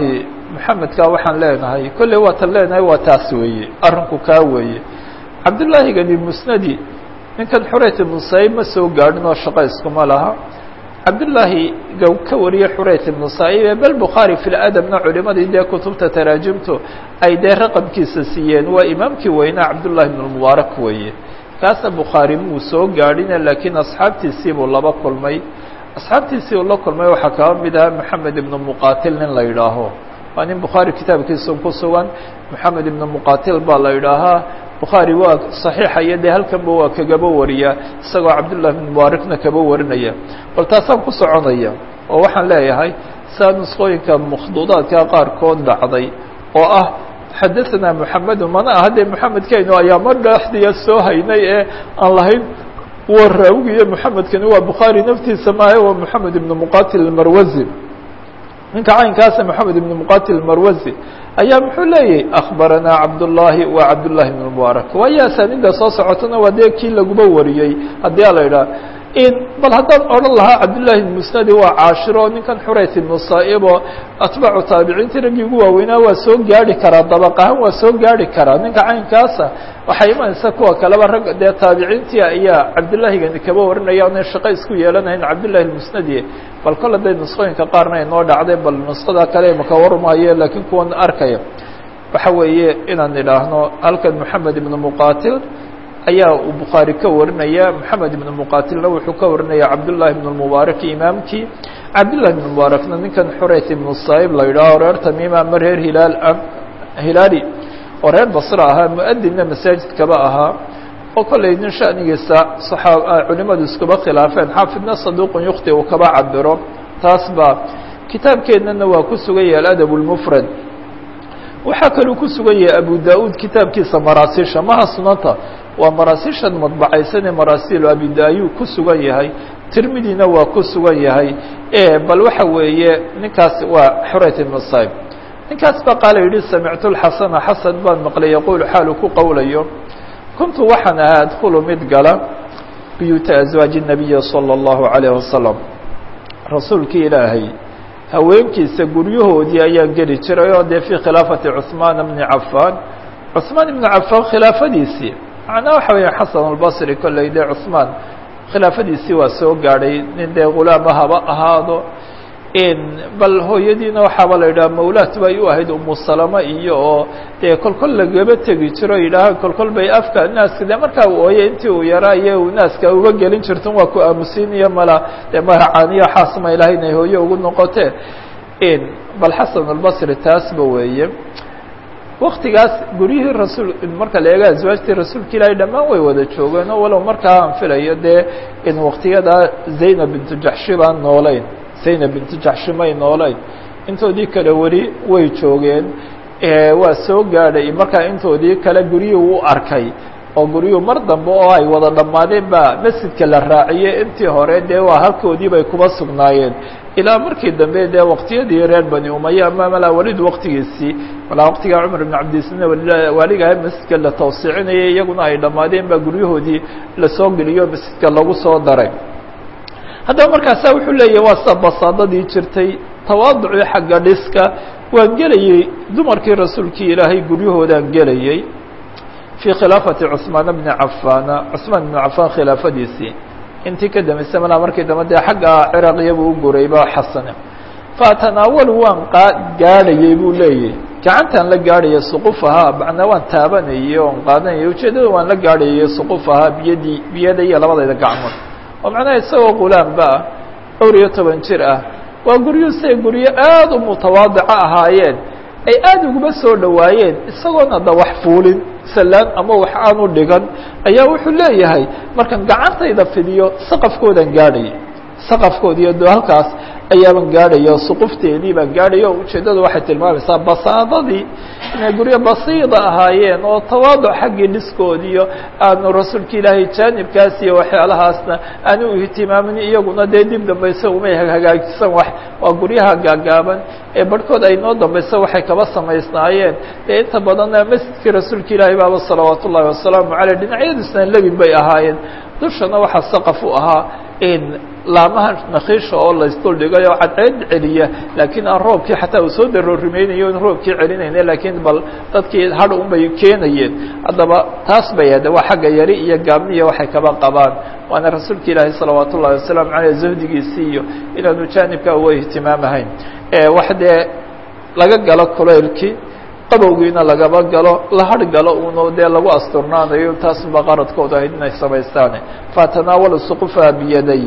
S1: maxamedka waxaan leenahay kolley waatan leenahay waa taas weeye arrinku kaa weeye cabdullaahigani musnadi ninkan xurayt ibnu saib ma soo gaadhin oo shaqo iskuma laha cabdullaahi ga ka wariyey xurayt ibnu saib ee bel bukhaari fi ladabna culimadii dee kutubta taraajimtu ay dee raqamkiisa siiyeen waa imaamkii weynaa cabdullahi ibn mubaarak weeye kaasna bukhaari muu soo gaadhine laakiin asxaabtiisii buu laba kulmay asxaabtiisii uu la kulmay waxaa kaba mid ahaa moxamed ibnu muqatil nin la yidhaaho waa nin bukhaari kitaabkiisa ku sugan moxamed ibnu muqatil baa la yidhaahaa bukhaari waa saxiixa iyo dee halkanba waa kagaba wariya isagoo cabdullahi ibn mubaarakna kaba warinaya bal taasaan ku soconaya oo waxaan leeyahay saa nusqooyinka makhduudaadka qaarkood dhacday oo ah xadaثna moxamedu mana aha dee moxamedkaynu ayaa mar dhexdiya soo haynay ee aan lahayn waa raawigiiyo moxamedkani waa bukhaari naftiisa maahe waa moxamed ibn muqatil marwazi ninka caynkaasa moxamed ibn muqatil marwazi ayaa muxuu leeyahy akbaranaa cabdullaahi wa cabdullahi ibn mubaarak waayo asaanida soo socotona waa dee kii laguba wariyey haddii a la idhaha bal haddaan odhan lahaa cabdullahi ibn musnadi waa caashiro ninkan xurayt ibnu saaibo atbaacu taabiciintii raggii ugu waaweynaa waa soo gaari karaa dabaq ahaan waa soo gaari karaa ninka caynkaasa waxay imanaysa kuwa kaleba rag dee taabiciintii ayaa cabdullaahigani kaba warinaya onay shaqo isku yeelanayn cabdullahi musnadi bal kol haday nusqooyinka qaarna ay noo dhacday bal nusqada kale maka warmaayo laakiin kuwan arkaya waxa weeye inaan idhaahno halkan moxamed ibnu muqatil ayaa uu bukhaari ka warinaya moxamed ibn muqatilna wuxuu ka warinaya cabdullahi ibn mubaarak imaamkii cabdullahi ibn mubaarakna ninkan xurayt ibnu saib la yidhaaho reer tamiima ama reer hilaal hilaali oo reer basra ahaa mu-adinna masaajidkaba ahaa oo kollay nin shanigiisa saxaa culimadu iskuba khilaafeen xaafidna saduuqun yukti uu kaba cabiro taas baa kitaabkeennana waa ku sugan yahay aladab lmufrad waxaa kaluu ku sugan yahay abu da-uud kitaabkiisa maraasiisha maha sunanta waa maraasiishan madbacaysanee maraasiilu abidayu ku sugan yahay tirmidina waa ku sugan yahay bal waxa weeye ninkaas waa xurayt ibn saib ninkaas baa qaala yidhi samictu lxasana xasan baan maqlay yaquulu xaalu ku qowlayo kuntu waxaan ahaa adkhulu mid gala biyuuta aswaaji nabiyi salى اllahu alayh wasalam rasuulkii ilaahay haweenkiisa guryahoodii ayaan geli jiray oo dee fii khilaafati cuثmaan bni cafaan cuثmaan ibni cafaan khilaafadiisii macnaa waxa weya xasan albasri kolley dee cuثmaan khilaafadiisii waa soo gaadhay nin dee gulaama haba ahaado bal hooyadiina waxaaba la yidhaha mawlaat bay u ahayd umu salama iyo oo dee kolkol lagaba tegi jiro yidhaaha kolkol bay afka naaska dee markaa uu ooye intii uu yaraa iyo uu naaska uga gelin jirton waa ku aamusiiniyo mala dee magacaaniyo xaasma ilahay inay hooye ugu noqotee bal xasan albasri taasba weeye waktigaas guryihii rasuul marka la eega aswaajtii rasuulka ilaahay dhammaan way wada joogeen oo walow markaa aan filayo dee in waktiyadaa zaynab bintu jaxshi baan noolayn zaynab bintu jaxshi may noolayn intoodii kale weli way joogeen waa soo gaadhay markaa intoodii kale guryihii u arkay oo guryuhu mar dambe oo ay wada dhammaadeen baa masjidka la raaciyey intii hore dee waa halkoodii bay kuba sugnaayeen ilaa markii dambe dee waqtiyadii reer bani umaya ama malaa welid waqtigiisii malaa waqtigaa cumar ibn cabdisine waaligaha masjidka la tawsiicinayay iyaguna ay dhammaadeen baa guryahoodii lasoo geliyo masjidka lagu soo daray haddaba markaasa wuxuu leeyahy waa sa basaadadii jirtay tawaaducii xagga dhiska waan gelayey dumarkii rasuulkii ilaahay guryahoodaan gelayey fii khilaafati cusmaan bni cafaana cusmaan ibnu cafaan khilaafadiisii intii ka dambaysa malaa markii dambe dee xagga ciraqiyabuu u gurayba xasane fatanaawalu waan qa gaadhayey buu leeyahy gacantaan la gaadhaya suqufahaa macnaa waan taabanayey oon qaadanayay ujeeddada waan la gaadhayay suqufahaa biyadii biyada iyo labadayda gacmood oo macnaha isagoo gulaamba ah dhowr iyo toban jir ah waa guryuhu siay guryo aada u mutawaadico ahaayeen ay aada uguma soo dhowaayeen isagoona da wax fuulin salaan ama wax aanu dhigan ayaa wuxuu leeyahay markaan gacantayda fidiyo saqafkoodan gaadhaya saqafkoodi iyo do halkaas ayaaban gaadhaya suqufteedii baan gaadhaya o ujeeddadu waxay tilmaamaysaa basaadadii inay guryo basiida ahaayeen oo tawaaduc xaggii dhiskoodiiyo aanu rasuulka ilaahay jaanibkaas iyo waxyaalahaasna aanu ihtimaamin iyaguna dee dib dambaysa umay hagaajisan wax waa guryaha gaagaaban ee barhkood ay noo dambaysa waxay kaba samaysnaayeen dee inta badanna masjidkii rasuulka ilaahay baaba salawaat ullahi wasalaamu caleyh dhinacyadiisna lebin bay ahaayeen dushana waxaa saqaf u ahaa laamaha nakiisha oo laysduldhigay oo cadceed celiya laakiin aan roobkii xataa uu soo daroorimaynayo in roobkii celinayna laakiin bal dadkii hadh un bay keenayeen haddaba taas bay ahde waa xagga yari iyo gaabniya waxay kaba qabaan waana rasuulka ilaahi salawaat ullahi wasalaamu caleyh zahdigiisii iyo inaanu jaanibka uga ihtimaamahayn wax dee laga galo kulaylkii qabowgiina lagaba galo la har galo uno dee lagu asturnaanayo taasba qaradkooda ahayd inay samaystaane fatanaawalu suqufaha biyaday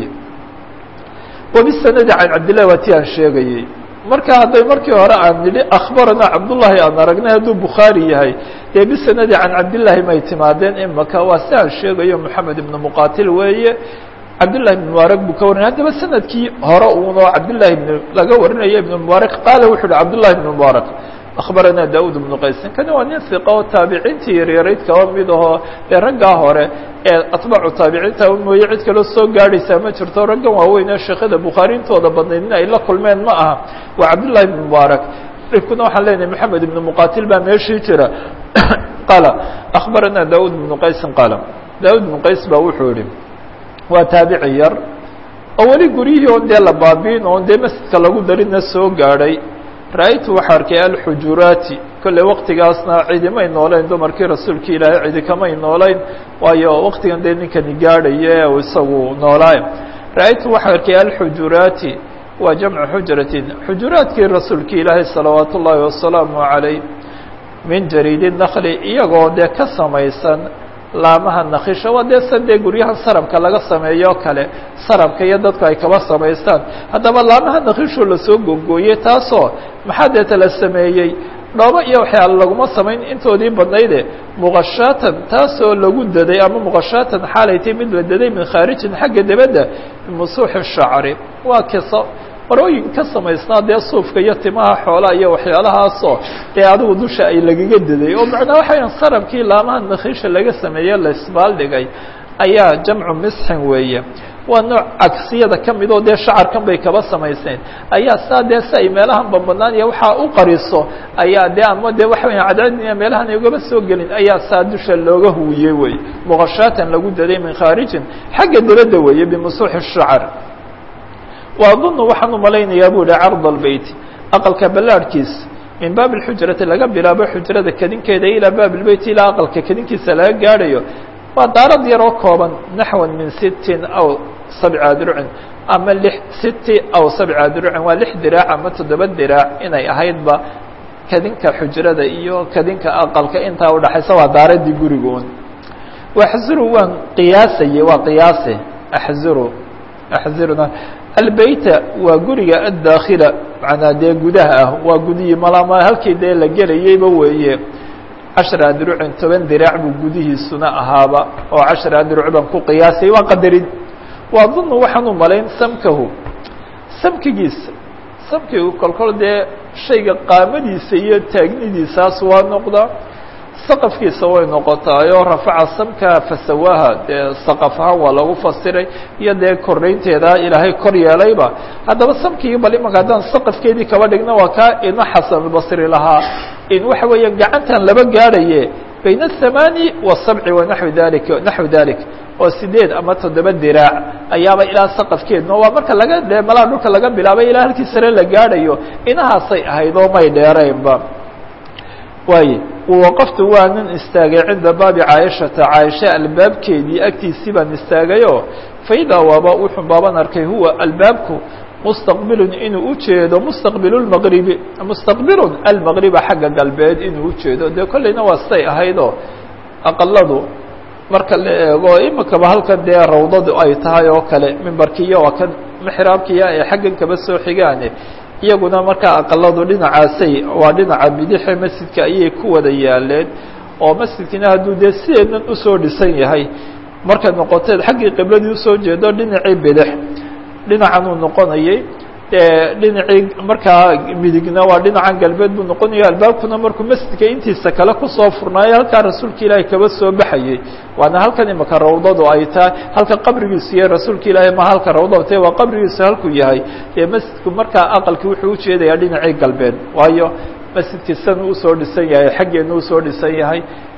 S1: wabisanadi can cabdillahi waa ti aan sheegayey marka hadday markii hore aan nidhi akhbaranaa cabdullahi aan aragnay hadduu bukhaari yahay dee bisanadi can cabdillaahi may timaadeen imaka waa si aan sheegayo moxamed ibnu muqatil weeye cabdillahi ibn mubaarak buu ka warinay haddaba sanadkii hore uunoo cabdillahi ibn laga warinayo ibn mubaarak qaala wuxu uhi cabdullahi ibn mubaarak akhbaranaa daud ibnu qaysin kani waa nin hiqa oo taabiciintii yaryarayd kaba mid ahoo dee raggaa hore ee atbaacu taabiciinta mooye cid kaloo soo gaadhaysaa ma jirto raggan waaweyn ee sheekhada bukhaarintooda badnayd in ay la kulmeen ma aha waa cabdullahi ibn mubaarak ribkuna waxaan leenahay moxamed ibnu muqatil baa meeshii jira qaala akhbaranaa daud ibnu qaysin qaala daud ibnu qays baa wuxuu yihi waa taabici yar oo weli guryihii on dee la baabiin oon dee masjidka lagu darina soo gaadhay ra-aytu waxaa arkay alxujuraati kolley waktigaasna cidimay noolayn dumarkii rasuulka ilaahay cidi kamay noolayn waayo waktigan dee ninkani gaadhaya ee isagu noolaaye ra-aytu waxaa arkay alxujuraati waa jamcu xujratin xujuraadkii rasuulka ilaahay salawaat ullaahi wasalaamu calayh min jariidi nakli iyagoo dee ka samaysan laamaha nakisha waa dee sa dee guryahan sarabka laga sameeyo o kale sarabka iyo dadku ay kaba samaystaan haddaba laamaha nakishoo lasoo gogooyey taasoo maxaa deeta la sameeyey dhoobo iyo waxyaala laguma samayn intoodii badnayde muqashaatan taasoo lagu daday ama muqashaatan xaalaytay mid la daday min khaarijin xagga debadda bimusuuxi shacri waa kiso marooyin ka samaysnaa dee suufka iyo timaha xoolaha iyo waxyaalahaasoo dee adigu dusha ay lagaga daday oo macnaa waxa weyaan sarabkii laamaha nakhiisha laga sameeye la isbaaldhigay ayaa jamcu misxin weeye waa nooc cagsiyada ka mid oo dee shacarkan bay kaba samayseen ayaa saa dee si ay meelahan bambanaan iyo waxaa u qariso ayaa dee ama dee waxa weya cadceedina meelahan ay ugaba soo gelin ayaa saa dusha looga huwiyey wey muqashaatan lagu daday min khaarijin xagga debadda weeye bimusuuxi shacar وأظن waxaan umalaynayaa bu hi cرض البيt aqلka balaarhkiisa min baaب الxujرati laga bilaabo xujrada kedinkeeda ilىa baaب البeyt ilaa aqلka kedinkiisa laga gaadhayo waa daarad yaroo kooban naحوa min sitin aw sabca dircin ama lix siti aw sabca dircin waa lix diraac ama toddoba diraac inay ahaydba kedinka xujrada iyo kedinka aqalka intaa udhaxaysa waa daaradii gurigoon waxzuru waan qiyaasayey waa qiyaase axzuru axziruna albeyta waa guriga addaakhila macnaa dee gudaha ah waa gudihii malama halkii dee la gelayeyba weeye cashra adrucin toban diraac buu gudihiisuna ahaaba oo cashra adruc baan ku qiyaasay waa qadarin waa dunu waxaan u malayn samkahu samkigiisa samkigu kolkol dee shayga qaamadiisa iyo taagnidiisaas waa noqdaa saqafkiisa way noqotaayoo rafaca samka fasawaaha dee saqaf ahaan waa lagu fasiray iyo dee kornaynteeda ilaahay kor yeelayba haddaba samkii bal imanka haddaan saqafkeedii kaba dhigna waa kaa ina xasanulbasri lahaa in waxa weeya gacantan laba gaadhaye bayna athamaani wasabci wanaxwi dalika naxwi dalik oo sideed ama toddoba diraac ayaaba ilaa saqafkeedna waa marka laga dee malaa dhulka laga bilaabay ilaa halkii sare la gaadhayo inahaasay ahayd oo may dheeraynba waaye waqaftu waa nin istaagay cinda baabi caayishata caaisha albaabkeedii agtiisii baan istaagayo faidaa waaba wuxuu baaban arkay huwa albaabku mustaqbilun inuu ujeedo mustaqbil lmaqribi mustaqbilun almaqriba xagga galbeed inuu ujeedo dee kollayna waa siday ahaydoo aqaladu marka la eego imikaba halkan dee rawdadu ay tahay oo kale mimbarkiiyo waa kan mixraabkiya ay xaggan kaba soo xigaane iyaguna markaa aqaladu dhinacaasay waa dhinaca bidixe masjidka ayay ku wada yaaleen oo masjidkina hadduu dee sideedan usoo dhisan yahay markay noqoteed xaggii qibladii usoo jeedo dhinacii bidix dhinacan uu noqonayay dhinacii markaa midigna waa dhinacan galbeed buu noqonaya albaabkuna markuu masjidka intiisa kale kusoo furnaayo halkaa rasuulka ilaahay kaba soo baxayey waana halkan imaka rawdadu ay tahay halka qabrigiisu iyo rasuulka ilaahay ma halka rawdada tahay waa qabrigiisu halkuu yahay dee masjidku markaa aqalkii wuxuu ujeedayaa dhinacii galbeed waayo masjidkii san usoo dhisan yahay xaggeena usoo dhisan yahay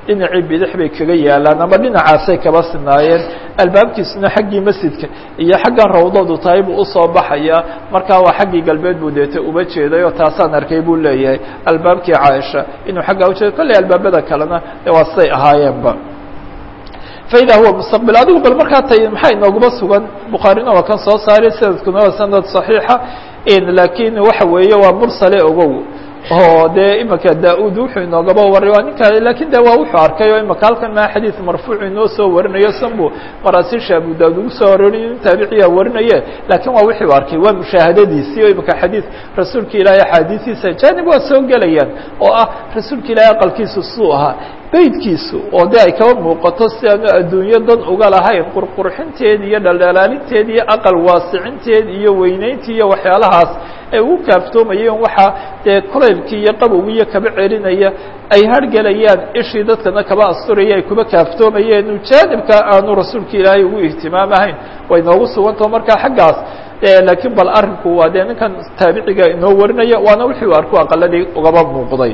S1: dhinacii bidix bay kaga yaalaan ama dhinacaasay kaba sinaayeen albaabkiisuna xaggii masjidka iyo xaggan rawdadu tahay buu usoo baxaya markaa waa xaggii galbeed buu deeta uba jeeday oo taasaan arkay buu leeyahay albaabkii caaisha inuu xaggaa ujeedo kolley albaabada kalena waa siday ahaayeenba faida huwa mustaqbil adigu bal markaa tay maxaa inooguma sugan bukhaarina waa kan soo saaray sanadkuna waa sanad صaxiixa lakin waxa weeye waa mursale ogow oo dee imika da-ud wuxuu inoogaba waray waa ninka lakin de waa wuxuu arkay oo imika halkan maa xadiid marfuuc inoo soo warinayo sanbu maraasiisha abu daud ugu soo aroriy in taabiciya warinaye lakin waa wixii u arkay waa mushaahadadiisii o imika xadiid rasuulka ilaahay axaadiistiisa janib waa soo gelayaan oo ah rasuulka ilaahay aqalkiisu siduu ahaa beydkiisu oo de ay kaba muuqato si aanu adduunyo dan uga lahayn qurqurxinteed iyo dhaldhalaalinteed iyo aqal waasicinteed iyo weyneyntii iyo waxyaalahaas ay ugu kaaftoomayeen waxaa dee kulaylkii iyo qabowgi iyo kaba celinaya ay hargelayaan ishii dadkana kaba asturaya ay kuba kaaftoomayeen jaanibka aanu rasuulka ilaahay ugu ihtimaamahayn way noogu sugantao markaa xaggaas lakiin bal arrinku waa dee ninkan taabiciga inoo warinaya waana wixii u arku aqaladii ugaba muuqday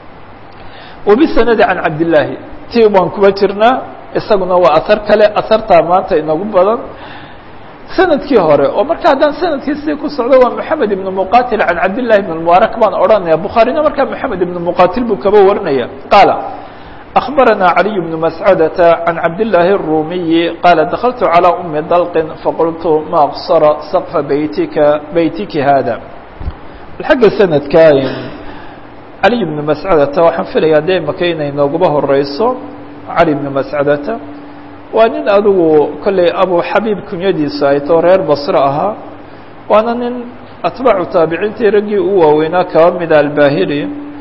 S1: وبسند عن عبد اللahi ti baan kuba jirnaa isaguna waa aثar kale ahartaa maanta inagu badan sanadkii hore oo marka haddaan sanadkii sidii ku socdo waa محamed iبن مqatil عan cabd لlahi بن المبارك baan odhanaya bukhaarina markaa محamed iبن مqatil buu kaba warinaya qaala أخبرنا علي بن مسعدة عن عبد الله الرومي قال دخلت على أم dلق فقلت ما أقصر سقف بيتك بيتك هذا xagga سندka cali bnu mascadata waxaan filayaa dee maka inay nooguba horeyso cali bnu mascadata waa nin adigu kolley abu xabiib kunyadiisu ay too reer basre ahaa waana nin atbaacu taabiciintii raggii u waaweynaa kaba mida albahiri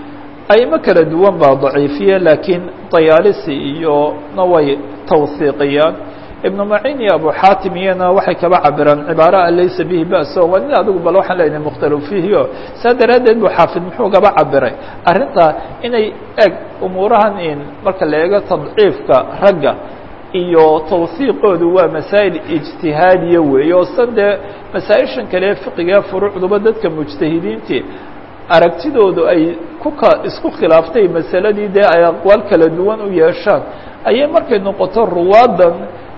S1: aymo kala duwan baa daciifiye laakiin dayaalisi iyo na way tawhiiqiyaan ibnu macin iyo abu xaatim iyana waxay kaba cabiraan cibaara a laysa bihi baso waa nin adigu bal waxaan leenahay mukhtalif fiihi o saa daraaddeed bu xaafid muxuu gaba cabiray arrintaa inay eg umuurahan in marka la eego tadciifka ragga iyo tawhiiqoodu waa masaa'il ijtihaadiya weeye oo san dee masaa-ishan kale fiqiga furuucduba dadka mujtahidiintii aragtidoodu ay kuka isku khilaaftay masaladii dee ay aqwaal kala duwan u yeeshaan ayay markay noqoto ruwaadan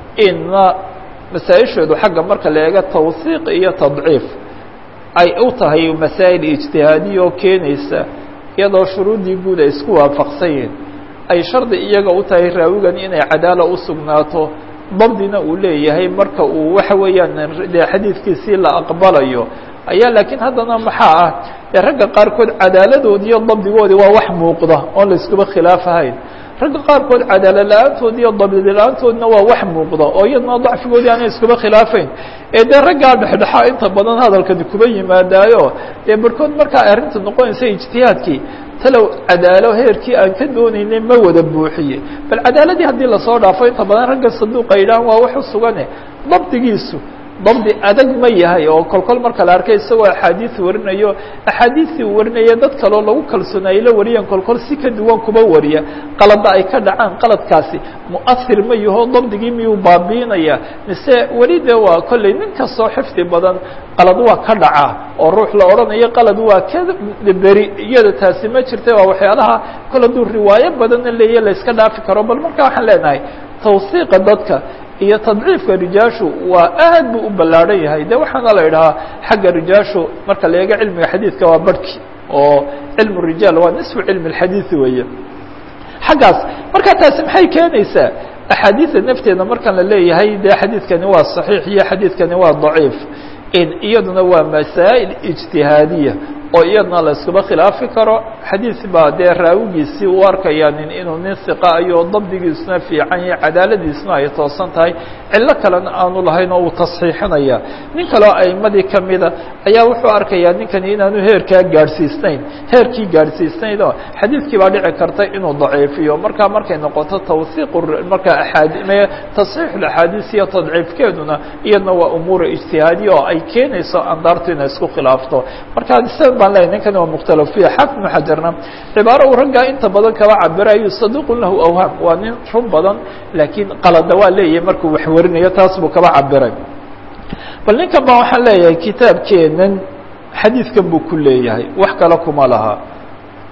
S1: ina masaa-ishoodu xagga marka la eego tawhiiq iyo tadciif ay u tahay masaa'il ijtihaadiya oo keenaysa iyadoo shuruuddii guud ay isku waafaqsan yihiin ay shardi iyaga u tahay raawigan inay cadaala u sugnaato dabdina uu leeyahay marka uu waxa weeyaan dee xadiidkiisii la aqbalayo ayaa laakiin haddana maxaa ah dee ragga qaarkood cadaaladoodi iyo dabdigoodi waa wax muuqda oon la iskuba khilaafahayn ragga qaarkood cadaala la-aantood iyo dabdi la-aantoodna waa wax muuqda oo iyadna dacfigoodii aanay iskuba khilaafayn ee dee raggaa dhexdhexaa inta badan hadalkani kuba yimaadaayo dee barhkood markaa arrinta noqonaysa ijtihaadkii talow cadaalo heerkii aan ka doonaynay ma wada buuxiye bal cadaaladii haddii lasoo dhaafo inta badan ragga saduuqa yidhahan waa wax u sugane dabdigiisu dabdi adag ma yahay oo kolkol marka la arkay isagoo axaadiis warinayo axaadiistii uu warinaya dad kaleo lagu kalsoonayay la wariyaan kolkol si ka duwan kuba wariya qalada ay ka dhacaan qaladkaasi mu'ahir ma yaho dabdigii miyuu baabiinaya mise weli de waa kolley nin kastoo xifdi badan qalad waa ka dhacaa oo ruux la odhanayo qalad waa ka beri iyada taasi ma jirta waa waxyaalaha kol hadduu riwaayo badanna leeya la iska dhaafi karo bal marka waxaan leenahay tawsiiqa dadka iyo tadciifka rijaashu waa aad buu u ballaadhan yahay de waxaana la idhahaa xagga rijaashu marka la eego cilmiga xadiidka waa barhki oo cilmu rijaal waa nisfu cilmi اlxadiidi weeye xaggaas marka taasi maxay keenaysaa axaadiida nafteeda markaan la leeyahay de xadiidkani waa صaxiix iyo xadiidkani waa daciif iyaduna waa masaa'il ijtihaadiya oo iyadna la iskuba khilaafi karo xadiid baa dee raawigiisii u arkaya nin inuu nin hiqa ayo dabdigiisuna fiican iyo cadaaladiisuna ay toosan tahay cillo kalena aanu lahayn oo uu tasxiixinaya nin kaleo aimadii kamida ayaa wuxuu arkayaa ninkani inaanu heerkaa gaadhsiisnayn heerkii gaadhsiisnayn oo xadiidkii baa dhici karta inuu daciifiyo markaa markay noqoto tawhiiq markaa aad tasxiix axaadiis iyo tadciifkeeduna iyadna waa umuura ijtihaadiya oo ay keenayso andaartu inay isku khilaafto marka baan leeyahy ninkani waa mukhtalaf fiya xaafid ibnu xajarna cibaaro uu raggaa inta badan kaba cabirayo saduqun lahu awhaam waa nin run badan laakiin qalada waa leeyahay markuu wax warinayo taas buu kaba cabiray bal ninkan baa waxaan leeyahay kitaabkeenan xadiidkan buu ku leeyahay wax kale kuma laha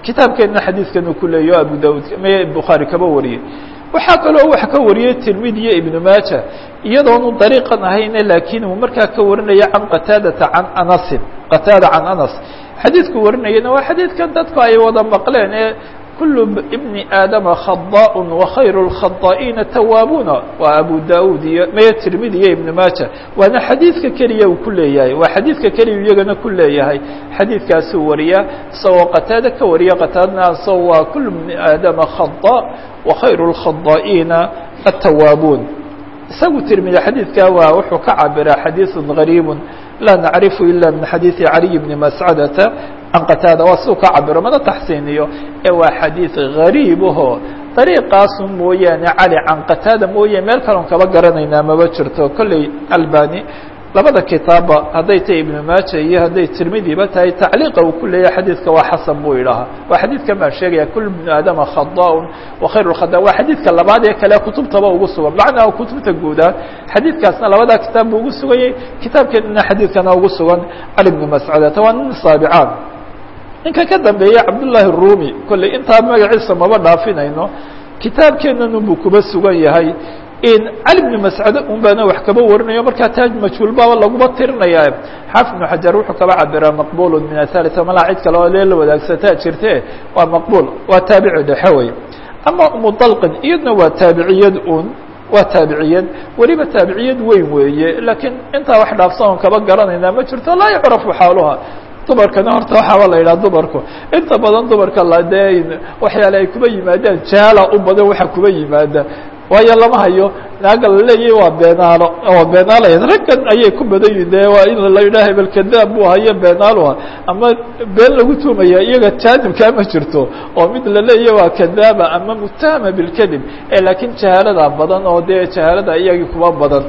S1: kitaabkeedna xadiidkan ku leeyaho abu daud m bukhaari kaba wariyey waxaa kaloo wax ka wariyey tirmidi iyo ibnu maaja iyadoonu dariiqan ahayne laakiin uu markaa ka warinaya can qataadata can anasin qataada can anas xadiidku warinayana waa xadiidkan dadku ay wada maqleen ee kul bni aadama khadaaء وkhayr الkhadaaئiina tawaabuuna waa abu daud iyo maya tirmidi iyo ibn maaja waana xadiidka keliya uu ku leeyahay waa xadiidka keliya iyagana ku leeyahay xadiidkaasuu wariya isagoo qataada ka wariya qataadna asagoo waa kul bni aadama khadاء وkhayr الkhadaaئiina الtawaabuun isagu tirmidi xadiidka waa wuxuu ka cabiraa xadiiث غariib laa nacrifu ila min xadiiثi caliي bni mascadata can qataada waa suu ka cabiro mana taxsiiniyo ee waa xadiid gariib ahoo dariiqaasu mooyaane cali can qataada mooye meel kaloon kaba garanaynaa maba jirto kolley albani labada kitaabba hadday tahay ibnu maaja iyo hadday tirmidiba tahay tacliiqa uu ku leeyahay xadiidka waa xasan buu idhahaa waa xadiidkan baan sheegaya kul bnu aadama khadaaun wakhayr lkhada waa xadiidka labaad ee kale kutubtaba ugu sugan macnaa kutubta guudaa xadiidkaasna labadaa kitaab buu ugu suganyay kitaabkeedana xadiidkana ugu sugan cali bnu mascudata waa nin saabicaan ninka ka dambeeya cabdullaahi rumi kolley intaa magaciisa maba dhaafinayno kitaabkeennan unbuu kuba sugan yahay cali bnu mascade un baana wax kaba warinayo markaa taaj majhuul baaba laguma tirinaya xaafid bnu xajar wuxuu kaba cabiraa maqbul min athalitha malaa cid kale oo lee la wadaagsataa jirte waa maqbul waa taabici dhexe wey ama umudalqin iyadna waa taabiciyad un waa taabiciyad weliba taabiciyad weyn weeye laakiin intaa wax dhaafsan oon kaba garanaynaa ma jirto laa yucrafu xaaluha dumarkana horta waxaaba la yidhaha dumarku inta badan dumarka la dee waxyaale ay kuba yimaadaan jaala u badan waxa kuba yimaada waayo lama hayo naaga la leeyahy waa beenaalo waa beenaalayd raggan ayay ku badan yihin de waa in la yidhaha hebel kadaab buu hayo beenaaluha ama been lagu tuumaya iyaga jaanibkaa ma jirto oo mid la leeyahy waa kadaaba ama mutahama bilkadib laakiin jahaalada badan oo dee jahaalada iyagii kuba badan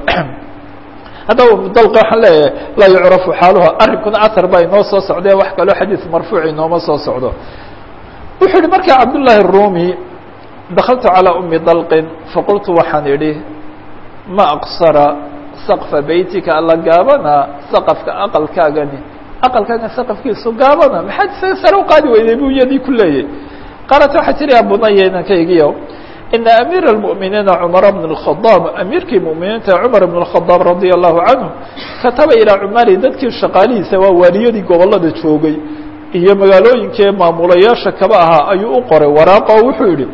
S1: haddaba mudalqa waxaan leeyahay laa yucrafu xaaluha arrinkuna athar baa inoo soo socdee wax kaloo xadiis marfuuc inooma soo socdo wuxuu yihi markaa cabdullaahi الrumi dakaltu calىa umi dalqin faqultu waxaan idhi ma aqsara saqfa beytika alla gaabana saqafka aqalkaagani aqalkaagan saqafkiisu gaabana maxaad isaga sare u qaadi weyday buu iyadii ku leeyahy qaalat waxaa tiri abunaya inankaygiyo ina amiir الmؤminiina cmar bn الkhadaab amiirkii muminiinta cumar bn الkhadaab radia allahu canhu kataba ilaa cumari dadkii shaqaalihiisa waa waaliyadii gobolada joogay iyo magaalooyinkee maamulayaasha kaba ahaa ayuu u qoray waraaqa oo wuxuu yihi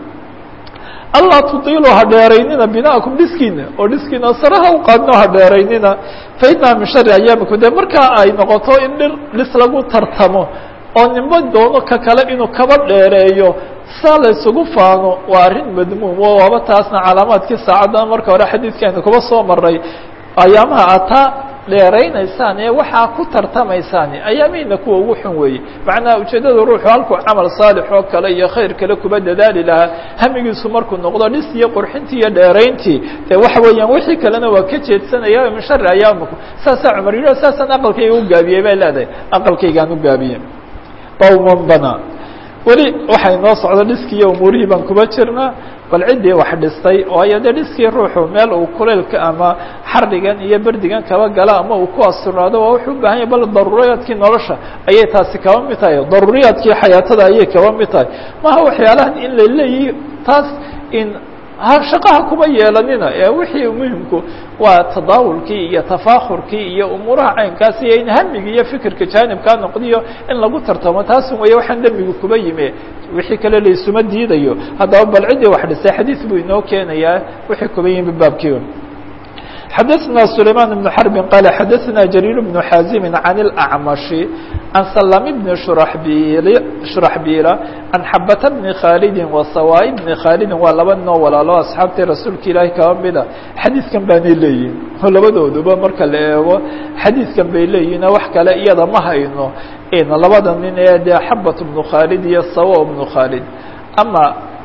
S1: allaa tudiilu ha dheeraynina bina'akum dhiskiina oo dhiskiina saraha u qaadno ha dheeraynina fainaha min shari ayaamikum dee markaa ay noqoto in dhir dhis lagu tartamo oo nimo doono ka kale inuu kaba dheereeyo saa la isugu faano waa arrin madmuum oo waaba taasna calaamaadkii saacaddan marka hore xadiidkeena kuba soo maray ayaamaha ataa dheeraynaysaan ee waxaa ku tartamaysaan ayaamiina kuwa ugu xun weeye macnaha ujeeddada ruuxu halkuu camal saalix oo kale iyo khayr kale kuba dadaali lahaa hamigiisu markuu noqdo dhis iyo qurxintii iyo dheerayntii dee waxa weeyaan wixii kalena waa ka jeedsanaya min shari ayaamikum saasaa cumar yidhi saasaan aqalkayga u gaabiyey bay leedahay aqalkaygaan u gaabiyey qawman bana weli waxay noo socdo dhiskiiyo umuurihii baan kuba jirnaa bal ciddii wax dhistay waayo dee dhiskii ruuxu meel uu kuleylka ama xardhigan iyo berdigan kaba gala ama uu ku asturnaado waa wuxuu u bahan yahy bal daruuriyaadkii nolosha ayay taasi kaba mid tahay daruuriyaadkii xayaatada ayay kaba mid tahay maha waxyaalahan in la leeyihi taas in shaqaha kuma yeelanina ee wixii muhimku waa tadaawulkii iyo tafaakurkii iyo umuuraha caynkaas iyo in hamigi iyo fikirka jaanibkaa noqdiyo in lagu tartamo taasun weeye waxaan dembigu kuba yime wixii kale laisuma diidayo haddaba bal ciddii wax dhisay xadiis buu inoo keenayaa wixii kuba yimi baabkii xadaثna سulayman بن xرb qal xadaثna jrيr بن xاazim عan الأعmaشhi عan slm بn shuraxbiila عan xabata bni khaalidi وasawaa bni khaalidi waa laba noo walaalo asxaabtii rasuulka ilaahi kaba mida xadiidkan baanay leeyihin labadooduba marka la eego xadiidkan bay leeyihin wax kale iyada ma hayno labada nin ee dee xabat bnu khaalid iyo sawa bnu khaalid ama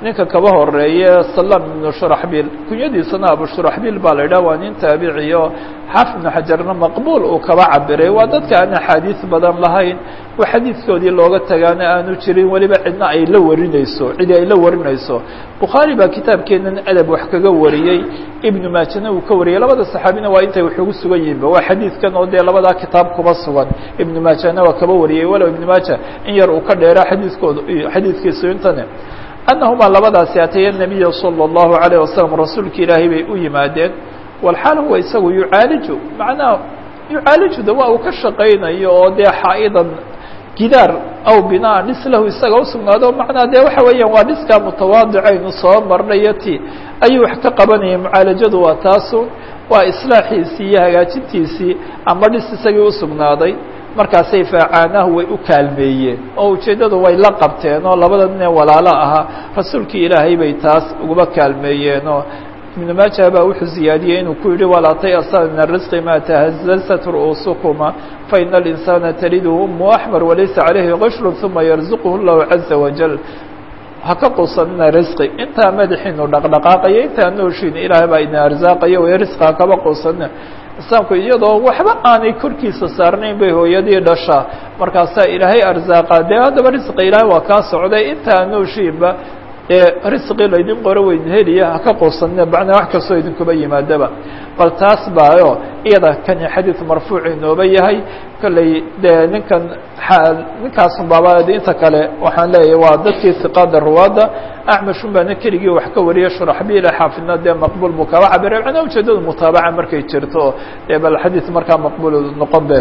S1: ninka kaba horeeye salam ibnu shuraxbiil kunyadiisana abu shuraxbiil baa la yidhah waa nin taabiciyo xaafid ibnu xajarna maqbuul uu kaba cabiray waa dadka aan axaadiis badan lahayn wa xadiidkoodii looga tagaana aanu jirin weliba cidna ay la warinayso cidi ay la warinayso bukhaari baa kitaabkeenan adab wax kaga wariyey ibnu maajana uu ka wariyey labada saxaabina waa intay wax ugu sugan yihinba waa xadiidkan oo dee labadaa kitaab kuba sugan ibnu maajana waa kaba wariyey walow ibnu maaja in yar uu ka dheera xadiiskooda xadiidkiisu intane annahumaa labadaasi ataya nabiya salى اllahu alayه wasalam rasuulka ilaahay bay u yimaadeen walxaal huwa isagu yucaaliju macnaha yucaalijuda waa uu ka shaqaynayo oo dee xaa'idan gidaar aw binaa dhis lahu isaga usugnaado macnaa dee waxa weeyaan waa dhiskaa mutawaadicaynu soo marnayo ti ayuu wax ka qabanayay mucaalajadu waa taasu waa islaaxiisii iyo hagaajintiisii ama dhis isagii usugnaaday markaasay faacaanahu way u kaalmeeyeen oo ujeeddadu way la qabteen oo labada nin ee walaalo ahaa rasuulkii ilaahay bay taas uguba kaalmeeyeenoo ibnu maaja baa wuxuu ziyaadiyey inuu ku yihi walaa tayasa min arisqi ma tahazazat ru'uusukuma faina alinsaana taliduhu umu axmar walaysa calayhi qishrun uma yarzuquhu llahu caza wajal ha ka quusanina risqi intaa madaxiinu dhaqdhaqaaqayo intaa nooshiina ilaahay baa idin arsaaqayo way risqi ha kaba quusanina islaamku iyadoo waxba aanay korkiisa saarnayn bay hooyadii dhashaa markaasaa ilaahay arsaaqa dee haddaba risqi ilaahay waa kaa socday intaa nooshiinba ee risqi laydin qoro weyn heliya haka quusanina macnaa wax kastoo idinkuba yimaadaba bal taas baayo iyada kani xadiid marfuuc inooba yahay kolley dee ninkan ninkaasun baaba inta kale waxaan leeyahay waa dadkii hiqaada ruwaadda acmashun baana keligii wax ka wariyay shuraxbiila xaafidna dee maqbuul buu kaba cabiray macnaa ujeedadu mutaabaca markay jirto dee bal xadiid markaa maqbuul noqon be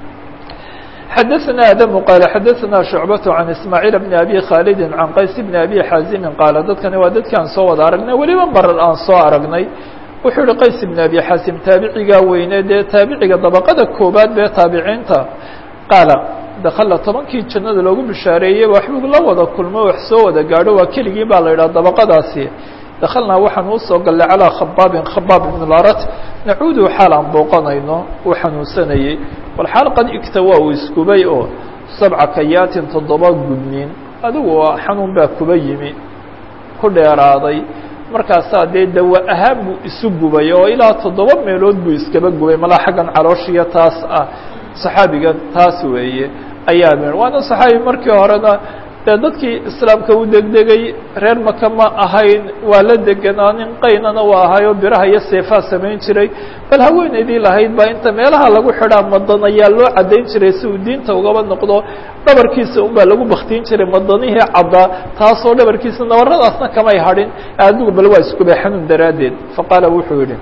S1: xdثna adم qال xadثna شhuعبة عن iسmاعيل بن أbي khالد عن qays بن أbي xاaزم qاaل dadkani waa dadki aan soo wada aragnay weliba marar aan soo aragnay wuxuu yihi qays بن أbي xاaزم taabicigaa weyne dee taabiciga dabqada koobaad bee taabiciinta qaala dakla tobankii jannada loogu bishaareeyey waxbuu la wada kulmo wax soo wada gaadho waa keligii baa la yidhaha dabaqadaasi daklnaa waxaan usoo gallay calىa khabaabin khabaab ibn larat nacuudu xaal aan booqanayno uu xanuunsanayey walxaal qad igtawa uu iskubay oo sabca kayaatin toddoba gudniin adigu xanuun baa kuba yimi ku dheeraaday markaasaa dee dawa ahaan buu isu gubay oo ilaa toddoba meelood buu iskaba gubay malaa xaggan calooshiya taas ah saxaabigan taas weeye ayaa me waana saxaabi markii horena dee dadkii islaamka u degdegay reer maka ma ahayn waa la deganaa nin qaynana waa ahayoo biraha iyo seefaa samayn jiray bal haweenaydii lahayd baa inta meelaha lagu xidhaa madan ayaa loo caddayn jiray si uu diinta ugaba noqdo dhabarkiisa un baa lagu baktiin jiray madanihii caddaa taasoo dhabarkiisa nabaradaasna kamay hadhin adigu bal waa iskubay xanuun daraaddeed faqaala wuxuu yihi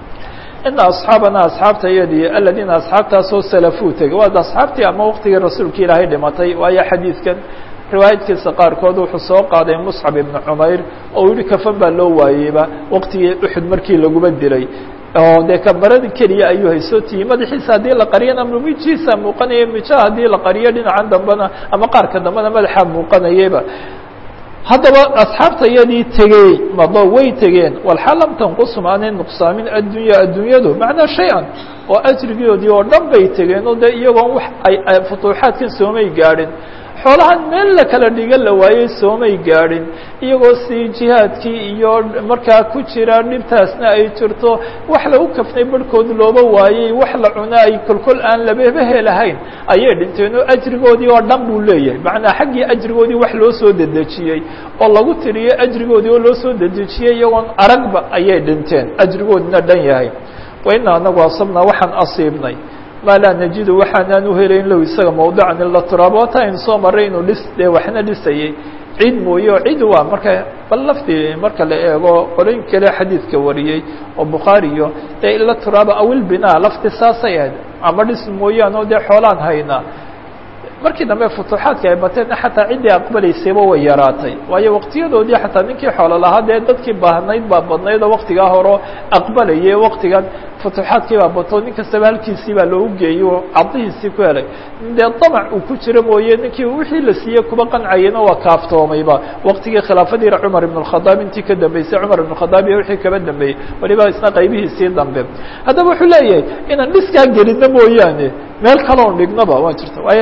S1: ina asxaabana asxaabta iyadii aladiina asxaabtaasoo salafuu tegay waa asxaabtii ama waqtigii rasuulka ilaahay dhimatay waayo xadiidkan riwaayadkiisa qaarkood wuxuu soo qaaday muscab ibnu cumayr oo u yihi kafan baa loo waayeyba waqtigii uxud markii laguba dilay oo dee kamarada keliya ayuu haysootiyi madaxiisa haddii la qariyana mijiisa muuqanaya mijaha haddii la qariyo dhinacan dambena ama qaarka dambena madaxaa muuqanayaba haddaba asxaabta iyadii tegey mado way tegeen walxaal lam tanqusum aanay nuqsaamin addunya adduunyadu macnaa shay-an oo ajrigoodii oo dhan bay tegeen oo dee iyagoon wax ay futuuxaadkan soomay gaadhin xoolahan meel la kala dhiga la waayey soomay gaadhin iyagoo si jihaadkii iyo markaa ku jira dhibtaasna ay jirto wax lagu kafnay barhkood looba waayey wax la cuna ay kolkol aan lababa helahayn ayay dhinteen oo ajrigoodii oo dhan buu leeyahay macnaa xaggii ajrigoodii wax loo soo dedejiyey oo lagu tiriyey ajrigoodii oo loo soo dedejiyey iyagoon aragba ayay dhinteen ajrigoodina dhan yahay wa ina anagu asabnaa waxaan asiibnay maa laa najidu waxaanaan uhelayn low isaga mawdican ila turaaba wata aynu soo maray inuu dhis dee waxna dhisayey cid mooye oo cid waa marka bal laftii marka la eego qolooyin kale xadiidka wariyey oo bukhaariyo dee ila turaaba awil binaa lafti saasay ahayd ama dhis mooyaan oo dee xoolaan haynaa markii dambe futuuxaadka ay bateen xataa ciddii aqbalaysayba way yaraatay waayo waqtiyadoodii xataa ninkii xoolo lahaa dee dadkii baahnayd baa badnayd oo waktigaa hore aqbalayay waktigan futuuxaadkii baa bato nin kastaba halkiisii baa loogu geeyey oo cadihiisii ku helay dee damac uu ku jiro mooye ninkii wixii la siiyey kuba qancayena waa kaaftoomayba waktigii khilaafadii cumar ibn اkhadaab intii ka dambeysay cumar ibn khadaab iyo wixii kaba dambeeyey waliba isna qaybihiisii dambe haddaba wuxuu leeyahay inaan dhiskaa gelino mooyaane meel kaloon dhignaba waa jirta waayo riwaaya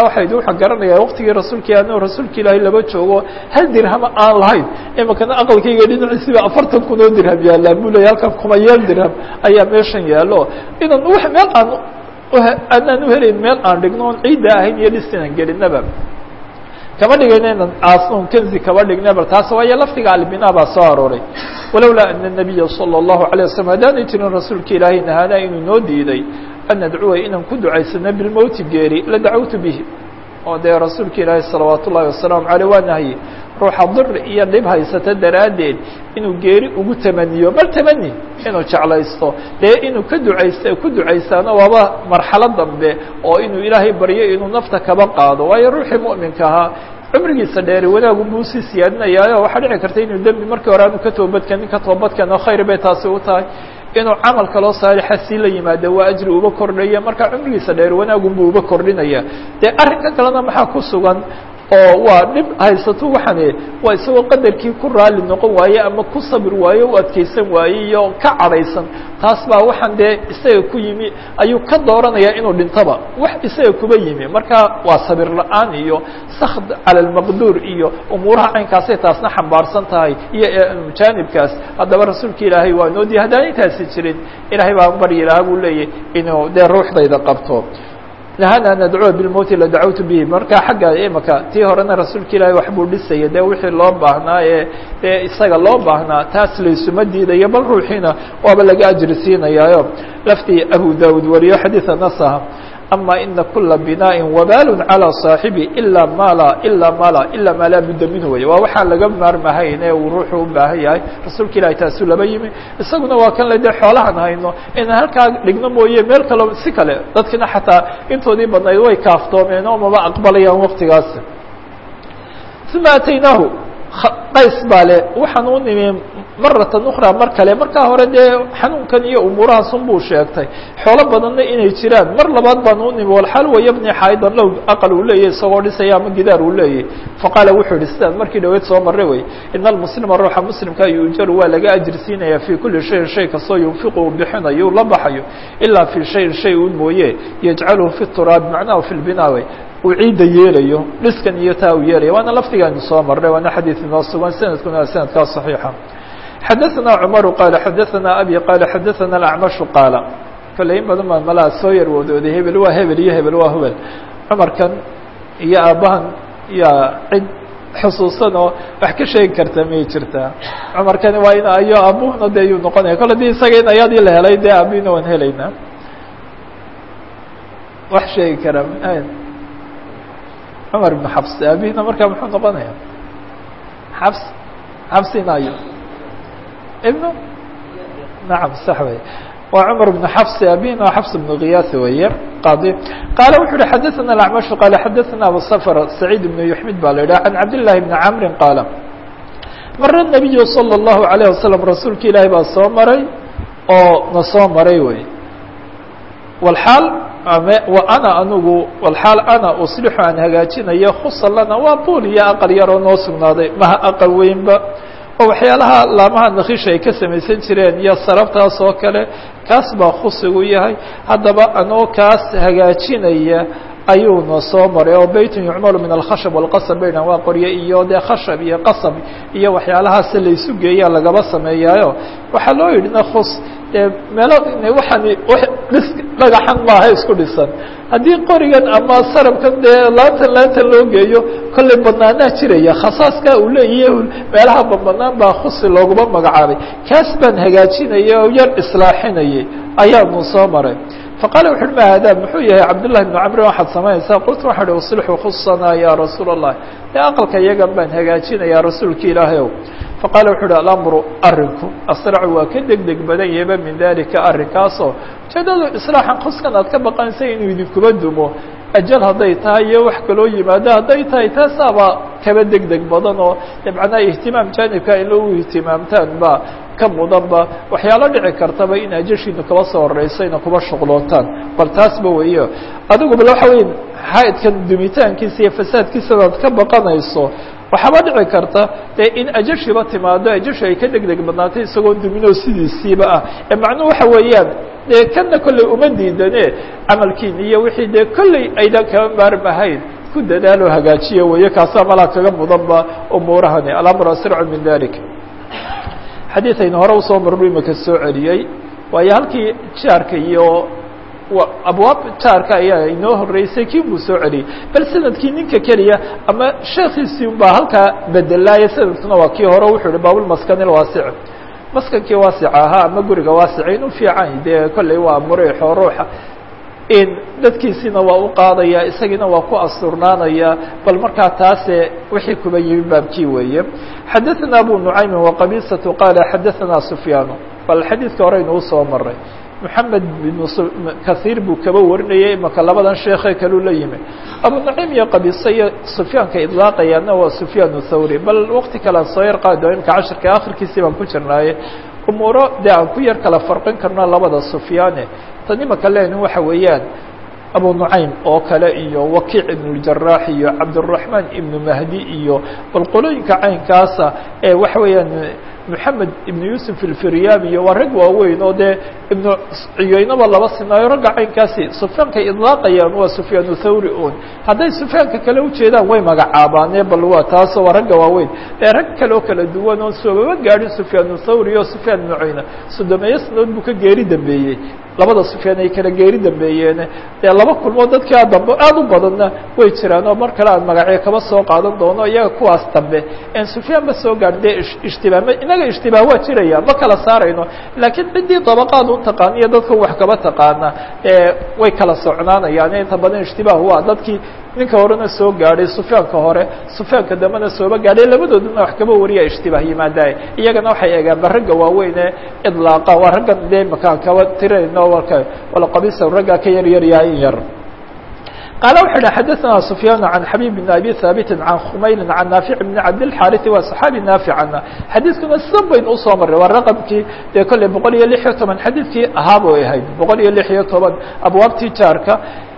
S1: markaa waxay waxaa garanaya waqtigii rasuulka ano rasuulka ilaahay laba joogo hal dirhama aan lahayn imakana aqalkayga dhinaciisiba afartan kun oo dirham yaallaan buu leeyay halkan kumayeel dirham ayaa meeshan yaallo inan w meel aan aanaan uhelayn meel aan dhigno on ciidda ahayn iyo dhis inaan gelinaba kama dhigayno inan aasnoon kenzi kaba dhigna bal taas waayo lafdiga albina baa soo arooray walowlaa ana الnabiya salى الlahu عalيه waslm haddaanay jirin rasuulka ilaahay nahaana inuu noo diiday an nadcuwa inaan ku ducaysano bilmowti geeri la dacawtu bihi oo dee rasuulka ilaahay salawaat ullahi wasalaamu aleyh waa nahye ruuxa dir iyo dhib haysata daraaddeed inuu geeri ugu tamaniyo bal tamani inuu jeclaysto dee inuu ka ducayst ku ducaysaano waaba marxalo dambe oo inuu ilaahay baryo inuu nafta kaba qaado waayo ruuxii mu'minka ahaa cumrigiisa dheeri wanaagu buu sii siyaadinayaayo waxaa dhici karta inuu dembi markii hore aanu ka toobadkenin ka toobadkeen oo khayr bay taasi u tahay inuu camal kaloo saalixa sii la yimaado waa ajri uba kordhaya marka cumrigiisa dheer wanaagunbuu uba kordhinaya dee arrinka kalena maxaa ku sugan oo waa dhib haysato waxane waa isagoo qadarkii ku raali noqon waaye ama ku sabir waaye u adkeysan waaye iyo ka cadhaysan taas baa waxaan dee isaga ku yimi ayuu ka dooranayaa inuu dhintaba wax isaga kuba yimi marka waa sabir la-aan iyo sakd cala almaqduur iyo umuuraha caynkaasay taasna xambaarsan tahay iyo jaanibkaas haddaba rasuulka ilaahay waa noo diya haddaan intaasi jirin ilaahay baa baryi lahaa buu leeyahy inuu dee ruuxdayda qabto nahana nadcuwa bilmowti la dacawtu bihi marka xagga imaka tii horena rasuulka ilaahay waxbuu dhisaya dee wixii loo baahnaa ee dee isaga loo baahnaa taas laysuma diidayo bal ruuxiina waaba laga ajri siinayaayo laftii abu daud wariyo xadiida nasaha ama ina kula binaaءi wabal calى صaaxibi ilaa mala ilaa mala ilaa maa laa budda minhu wey waa waxaan laga maarmahayn ee uu ruuxu u baahan yahay rasuulka ilahi taasuu laba yimi isaguna waa kan le dee xoolahan hayno inaan halkaa dhigno mooye meel kalo si kale dadkina xataa intoodii badnayd way kaaftoomeen oo maba aqbalayaan waktigaas uma ataynaahu qays baa le waxaan u nimi maratan ukra mar kale markaa hore dee xanuunkan iyo umuurahaasun buu sheegtay xoolo badanna inay jiraan mar labaad baan u nimi walxaal wayabni xaydan low aqal uu leeyahy isagoo dhisaya ama gidaar uu leeyahy faqaala wuxuu yihi sidaan markii dhaweyd soo marray wey ina almuslima ruuxa muslimka yuujaru waa laga ajir siinaya fii kuli shayin shay kastoo yunfiqu uu bixinayo uu la baxayo ilaa fii shayin shay un mooye yajcaluhu fi turaabi macnahu fi lbinaawe uu ciidda yeelayo dhiskan iyo taa uu yeelaya waana laftigaanu soo marray waana xadiid inoo sugan sanadkuna waa sanadkaa صaxiixa xadaثna cmaru qaala xadaثna abi qaala xadaثna acmashu qaala kale in badan baa malaa soo yar wadooday hebel waa hebel iyo hebel waa hebel cumarkan iyo aabbahan iyo cid xusuusan oo wax ka sheegi karta may jirtaa cumarkani waa in ayo aabuhuna de yuu noqonaya kole di isaga in ayaadii la helay dee aabihina waan helaynaa wax sheegi karaa cumar ibn xabs aabihina markaa muxuu noqonaya xabs xabsinayo ibnu nacam sax wey waa cumar ibn xabs aabihina waa xabs ibnu kiyaas weeye qadi qaala wuxu uhi xadaثana acmashu qaala xadaثana abu sfr saciid ibnu yuxmid baa la yidhah can cabdillahi bni camri qaala mara nabiyu salى الlahu عalيه wasalam rasuulka ilaahi baa soo maray oo na soo maray wey wlxaal wa ana anigu walxaal ana uslixu aan hagaajinayo khusa lana waa buul iyo aqal yaroo noo sugnaaday maha aqal weynba oo waxyaalaha laamaha nakisha ay ka samaysan jireen iyo sarabtaas oo kale kaas baa khusigu yahay haddaba anoo kaas hagaajinaya ayuuna soo maray oo beytun yucmalu min alkhashab walqasab bay dhahan waa qorye iyo dee khashab iyo qasab iyo waxyaalahaas laysu geeyaa lagaba sameeyaayo waxaa loo yidhi na khus dee meelo waxaan dhis dhagaxan maaha isku dhisan haddii qorigan ama sarabkan dee laantan laantan loo geeyo kollay badnaanaa jiraya khasaaska uu leeyahay meelaha badbanaan baa khusi looguma magacaabay kaas baan hagaajinaya oo yar islaaxinayay ayaanu soo maray faqala wuxu uhi ma hada muxuu yahay cabdullahi bnu camrin waxaad samaynaysaa qultu waxaa uhi uslixu khusanaa ya rasuula allah dee aqalka iyagan baan hagaajinayaa rasuulka ilaahay ow faqala wuxu uhi alamru arinku asracu waa ka deg deg badan yaba min dalika arrinkaasoo ujeedadu islaaxan khuskan aad ka baqanaysa inuu idinkuba dumo ajal hadday tahay iyo wax kaloo yimaado hadday tahay taasaaba kaba deg deg badan oo de macnaha ihtimaam jaanibka in lagu ihtimaamtaan ba ka mudanba waxyaalo dhici kartaba in ajashiinu kaba soo horeysayna kuba shuqlootaan bal taasba weyo adigu bal waxa weya xaidkan dumitaankiisa iyo fasaadkiisa aad ka baqanayso waxaaba dhici karta dee in ajashiba timaado ajashi ay ka deg deg badnaatay isagoo duminoo sidiisiiba ah ee macnuhu waxa weeyaan dee kanna kolley uma diidane camalkiina iyo wixii dee kolley aydan kaba maarmahayn ku dadaalo hagaajiya weeye kaasaa malaa kaga mudanba umuurahani alamru asracu min dalik xadiiaynu hore usoo marnu imika soo celiyey waayo halkii jaarka iyo abwaab jaarka ayaa inoo horeysay kii buu soo celiyey bal sanadkii ninka keliya ama sheekiisii un baa halkaa bedelaaye sanadkuna waa kii hore wuxuu yihi baabulmaskan ilwaasic maskankii waasica ahaa ama guriga waasica in u fiican dee kolley waa muriixo ruuxa in dadkiisiina waa u qaadaya isagiina waa ku asturnaanaya bal markaa taase wixii kuba yimi baabkii weeye xadaثana abu nucaymin waqabiisatu qaala xadaثana sufyaanu bal xadiidka horeynu usoo maray moxamed bn kahiir buu kaba warinayay imaka labadan sheekhe kaluu la yimi abu nucaym iyo qabiise iyo sufyaanka idlaaqayaana waa sufyaan thawri bal waqti kalean soo yar qaado imka cashirka akhirkiisii baan ku jirnaaye umuuro dee aan ku yar kala farqin karno labada sufyaane tan imaka len waxa weeyaan abu nucaym oo kale iyo wakiic ibn اjaraax iyo cabdالraحmaan ibnu mahdi iyo bal qolooyinka caynkaasa ee waxa weeyaan moxamed ibn yuusuf ilfiryabi iyo waa rag waaweyn oo dee ibnu ciyoynaba laba sinaayo ragga caynkaasi sufyaankay idlaaqayaan waa sufyaan thawri un hadday sufyaanka kale ujeedaan way magacaabaane bal waa taasoo waa ragga waaweyn ee rag kale oo kala duwan oon soobaba gaadhin sufyaan thawri o sufyaan ibnu cuyna sodomeeyo sanadood buu ka geeri dambeeyey labada sufyaan ay kala geeri dambeeyeene dee laba kulmood dadkaa dambe aada u badanna way jiraan oo mar kale aan magacyo kaba soo qaadan doono iyaga kuwaas dambe en sufyaan ba soo gaadh dee ishtibaah inaga ishtibaah waa jiraya ma kala saarayno laakiin ciddii dabaqaad u taqaana iyo dadka wax kaba taqaana way kala socnaanayaan inta badan ishtibaah waa dadkii ninka horena soo gaadhay sufyaanka hore sufyaanka dambena sooba gaadhay labadooduna wax kaba wariya ishtibaah yimaadaay iyagana waxay eegaan ba ragga waaweyn ee idlaaqa waa raggan dee makaan kaba tirayno walka wala qabisa raggaa ka yar yar yahay in yar qaala wuxu uhi xadaثna sufyaan can xabib bn abi haabiti can khumayli can naafic bn cabdilxaariثi waa صaxaabi naaficana xadiidkuna sidan baynu usoo maray waa raqamkii dee kolley boqol iyo lix iyo toban xadiidkii ahaabay ahayd boqol iyo lix iyo toban abwaabtii jaarka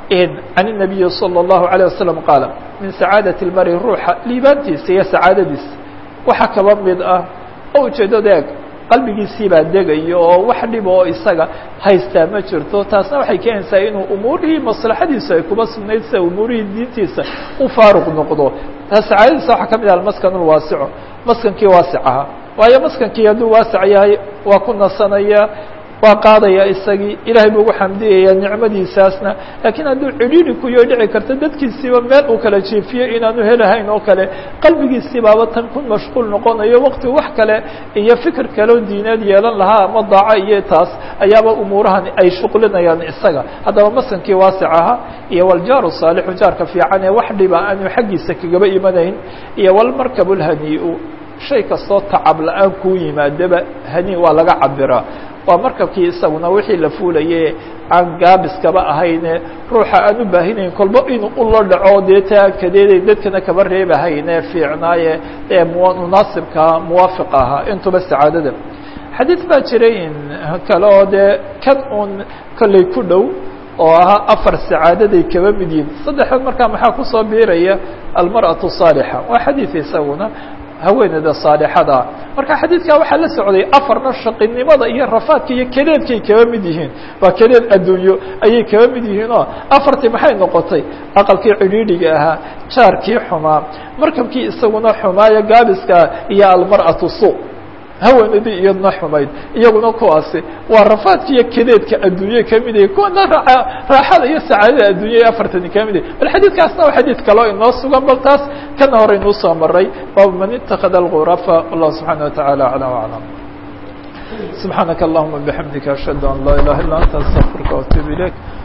S1: can الnabiyi salى الlahu عalيه wasalam qaala min sacaadaة اlmari ruuxa liibaantiisa iyo sacaadadiisa waxa kaba mid ah oo ujeedada eeg qalbigiisii baa degayo oo wax dhib oo isaga haystaa ma jirto taasna waxay keenaysaa inuu umuurihii maslaxadiisa ay kuba sugnayd sida umuurihii diintiisa u faaruq noqdo taas sacaadadiisa waxaa ka mid ah almaskan ulwaasico maskankii waasic ahaa waayo maskankii hadduu waasic yahay waa ku nasanaya waa qaadaya isagii ilahay buu ugu xamdiyaya nicmadiisaasna laakiin hadduu cidhiidhi kuyo dhici karto dadkiisiiba meel uu kala jiifiyo inaanu helahayn oo kale qalbigiisii baaba tan ku mashquul noqonayo waqti wax kale iyo fikir kaleo diineed yeelan lahaa ama daaco iyo taas ayaaba umuurahan ay shuqlinayaan isaga haddaba masankii waasic ahaa iyo waljaaru saalixu jaarka fiican ee wax dhiba aanu xaggiisa kagaba imanayn iyo walmarkabu lhanii-u shay kastoo tacab la-aan kuu yimaadaba hani waa laga cabiraa waa markabkii isaguna wixii la fuulaye aan gaabiskaba ahayne ruuxa aan u baahinayn kolba inuu ulo dhaco dee ta aan kadeeday dadkana kaba reebahayne fiicnaaye ee munaasibkaa muwaafiq ahaa intuba sacaadada xadiid baa jiray in kale oo dee kan uun kolley ku dhow oo ahaa afar sacaadaday kaba mid yihin saddexdood markaa maxaa kusoo biiraya almarأaةu الصaalixa waa xadiid isaguna haweeneyda saalixada marka xadiidkaa waxaa la socday afarna shaqinimada iyo rafaadka iyo kedeedkay kaba mid yihiin waa kedeed adduunyo ayay kaba mid yihiin oo afartii maxay noqotay aqalkii cidhiidhiga ahaa jaarkii xumaa markabkii isaguna xumaayo gaabiska iyo almarأaةu su haweenadii iyadna xumayd iyaguna kuwaasi waa rafaadka iyo kedeedka adduunye kamid yahay kuwana raaxada iyo sacaadada addunya ee afartani kamid yahay bal xadiidkaasna waa xadiid kaloo inoo sugan bal taas kana hore inuu soo maray baabu man itakada alghurafa wallahu subxaana wataعala aclam aclam subxaanaka allahuma bixamdika ashhadu an laa ilaha illa anta astaqfirka waatuub ilayk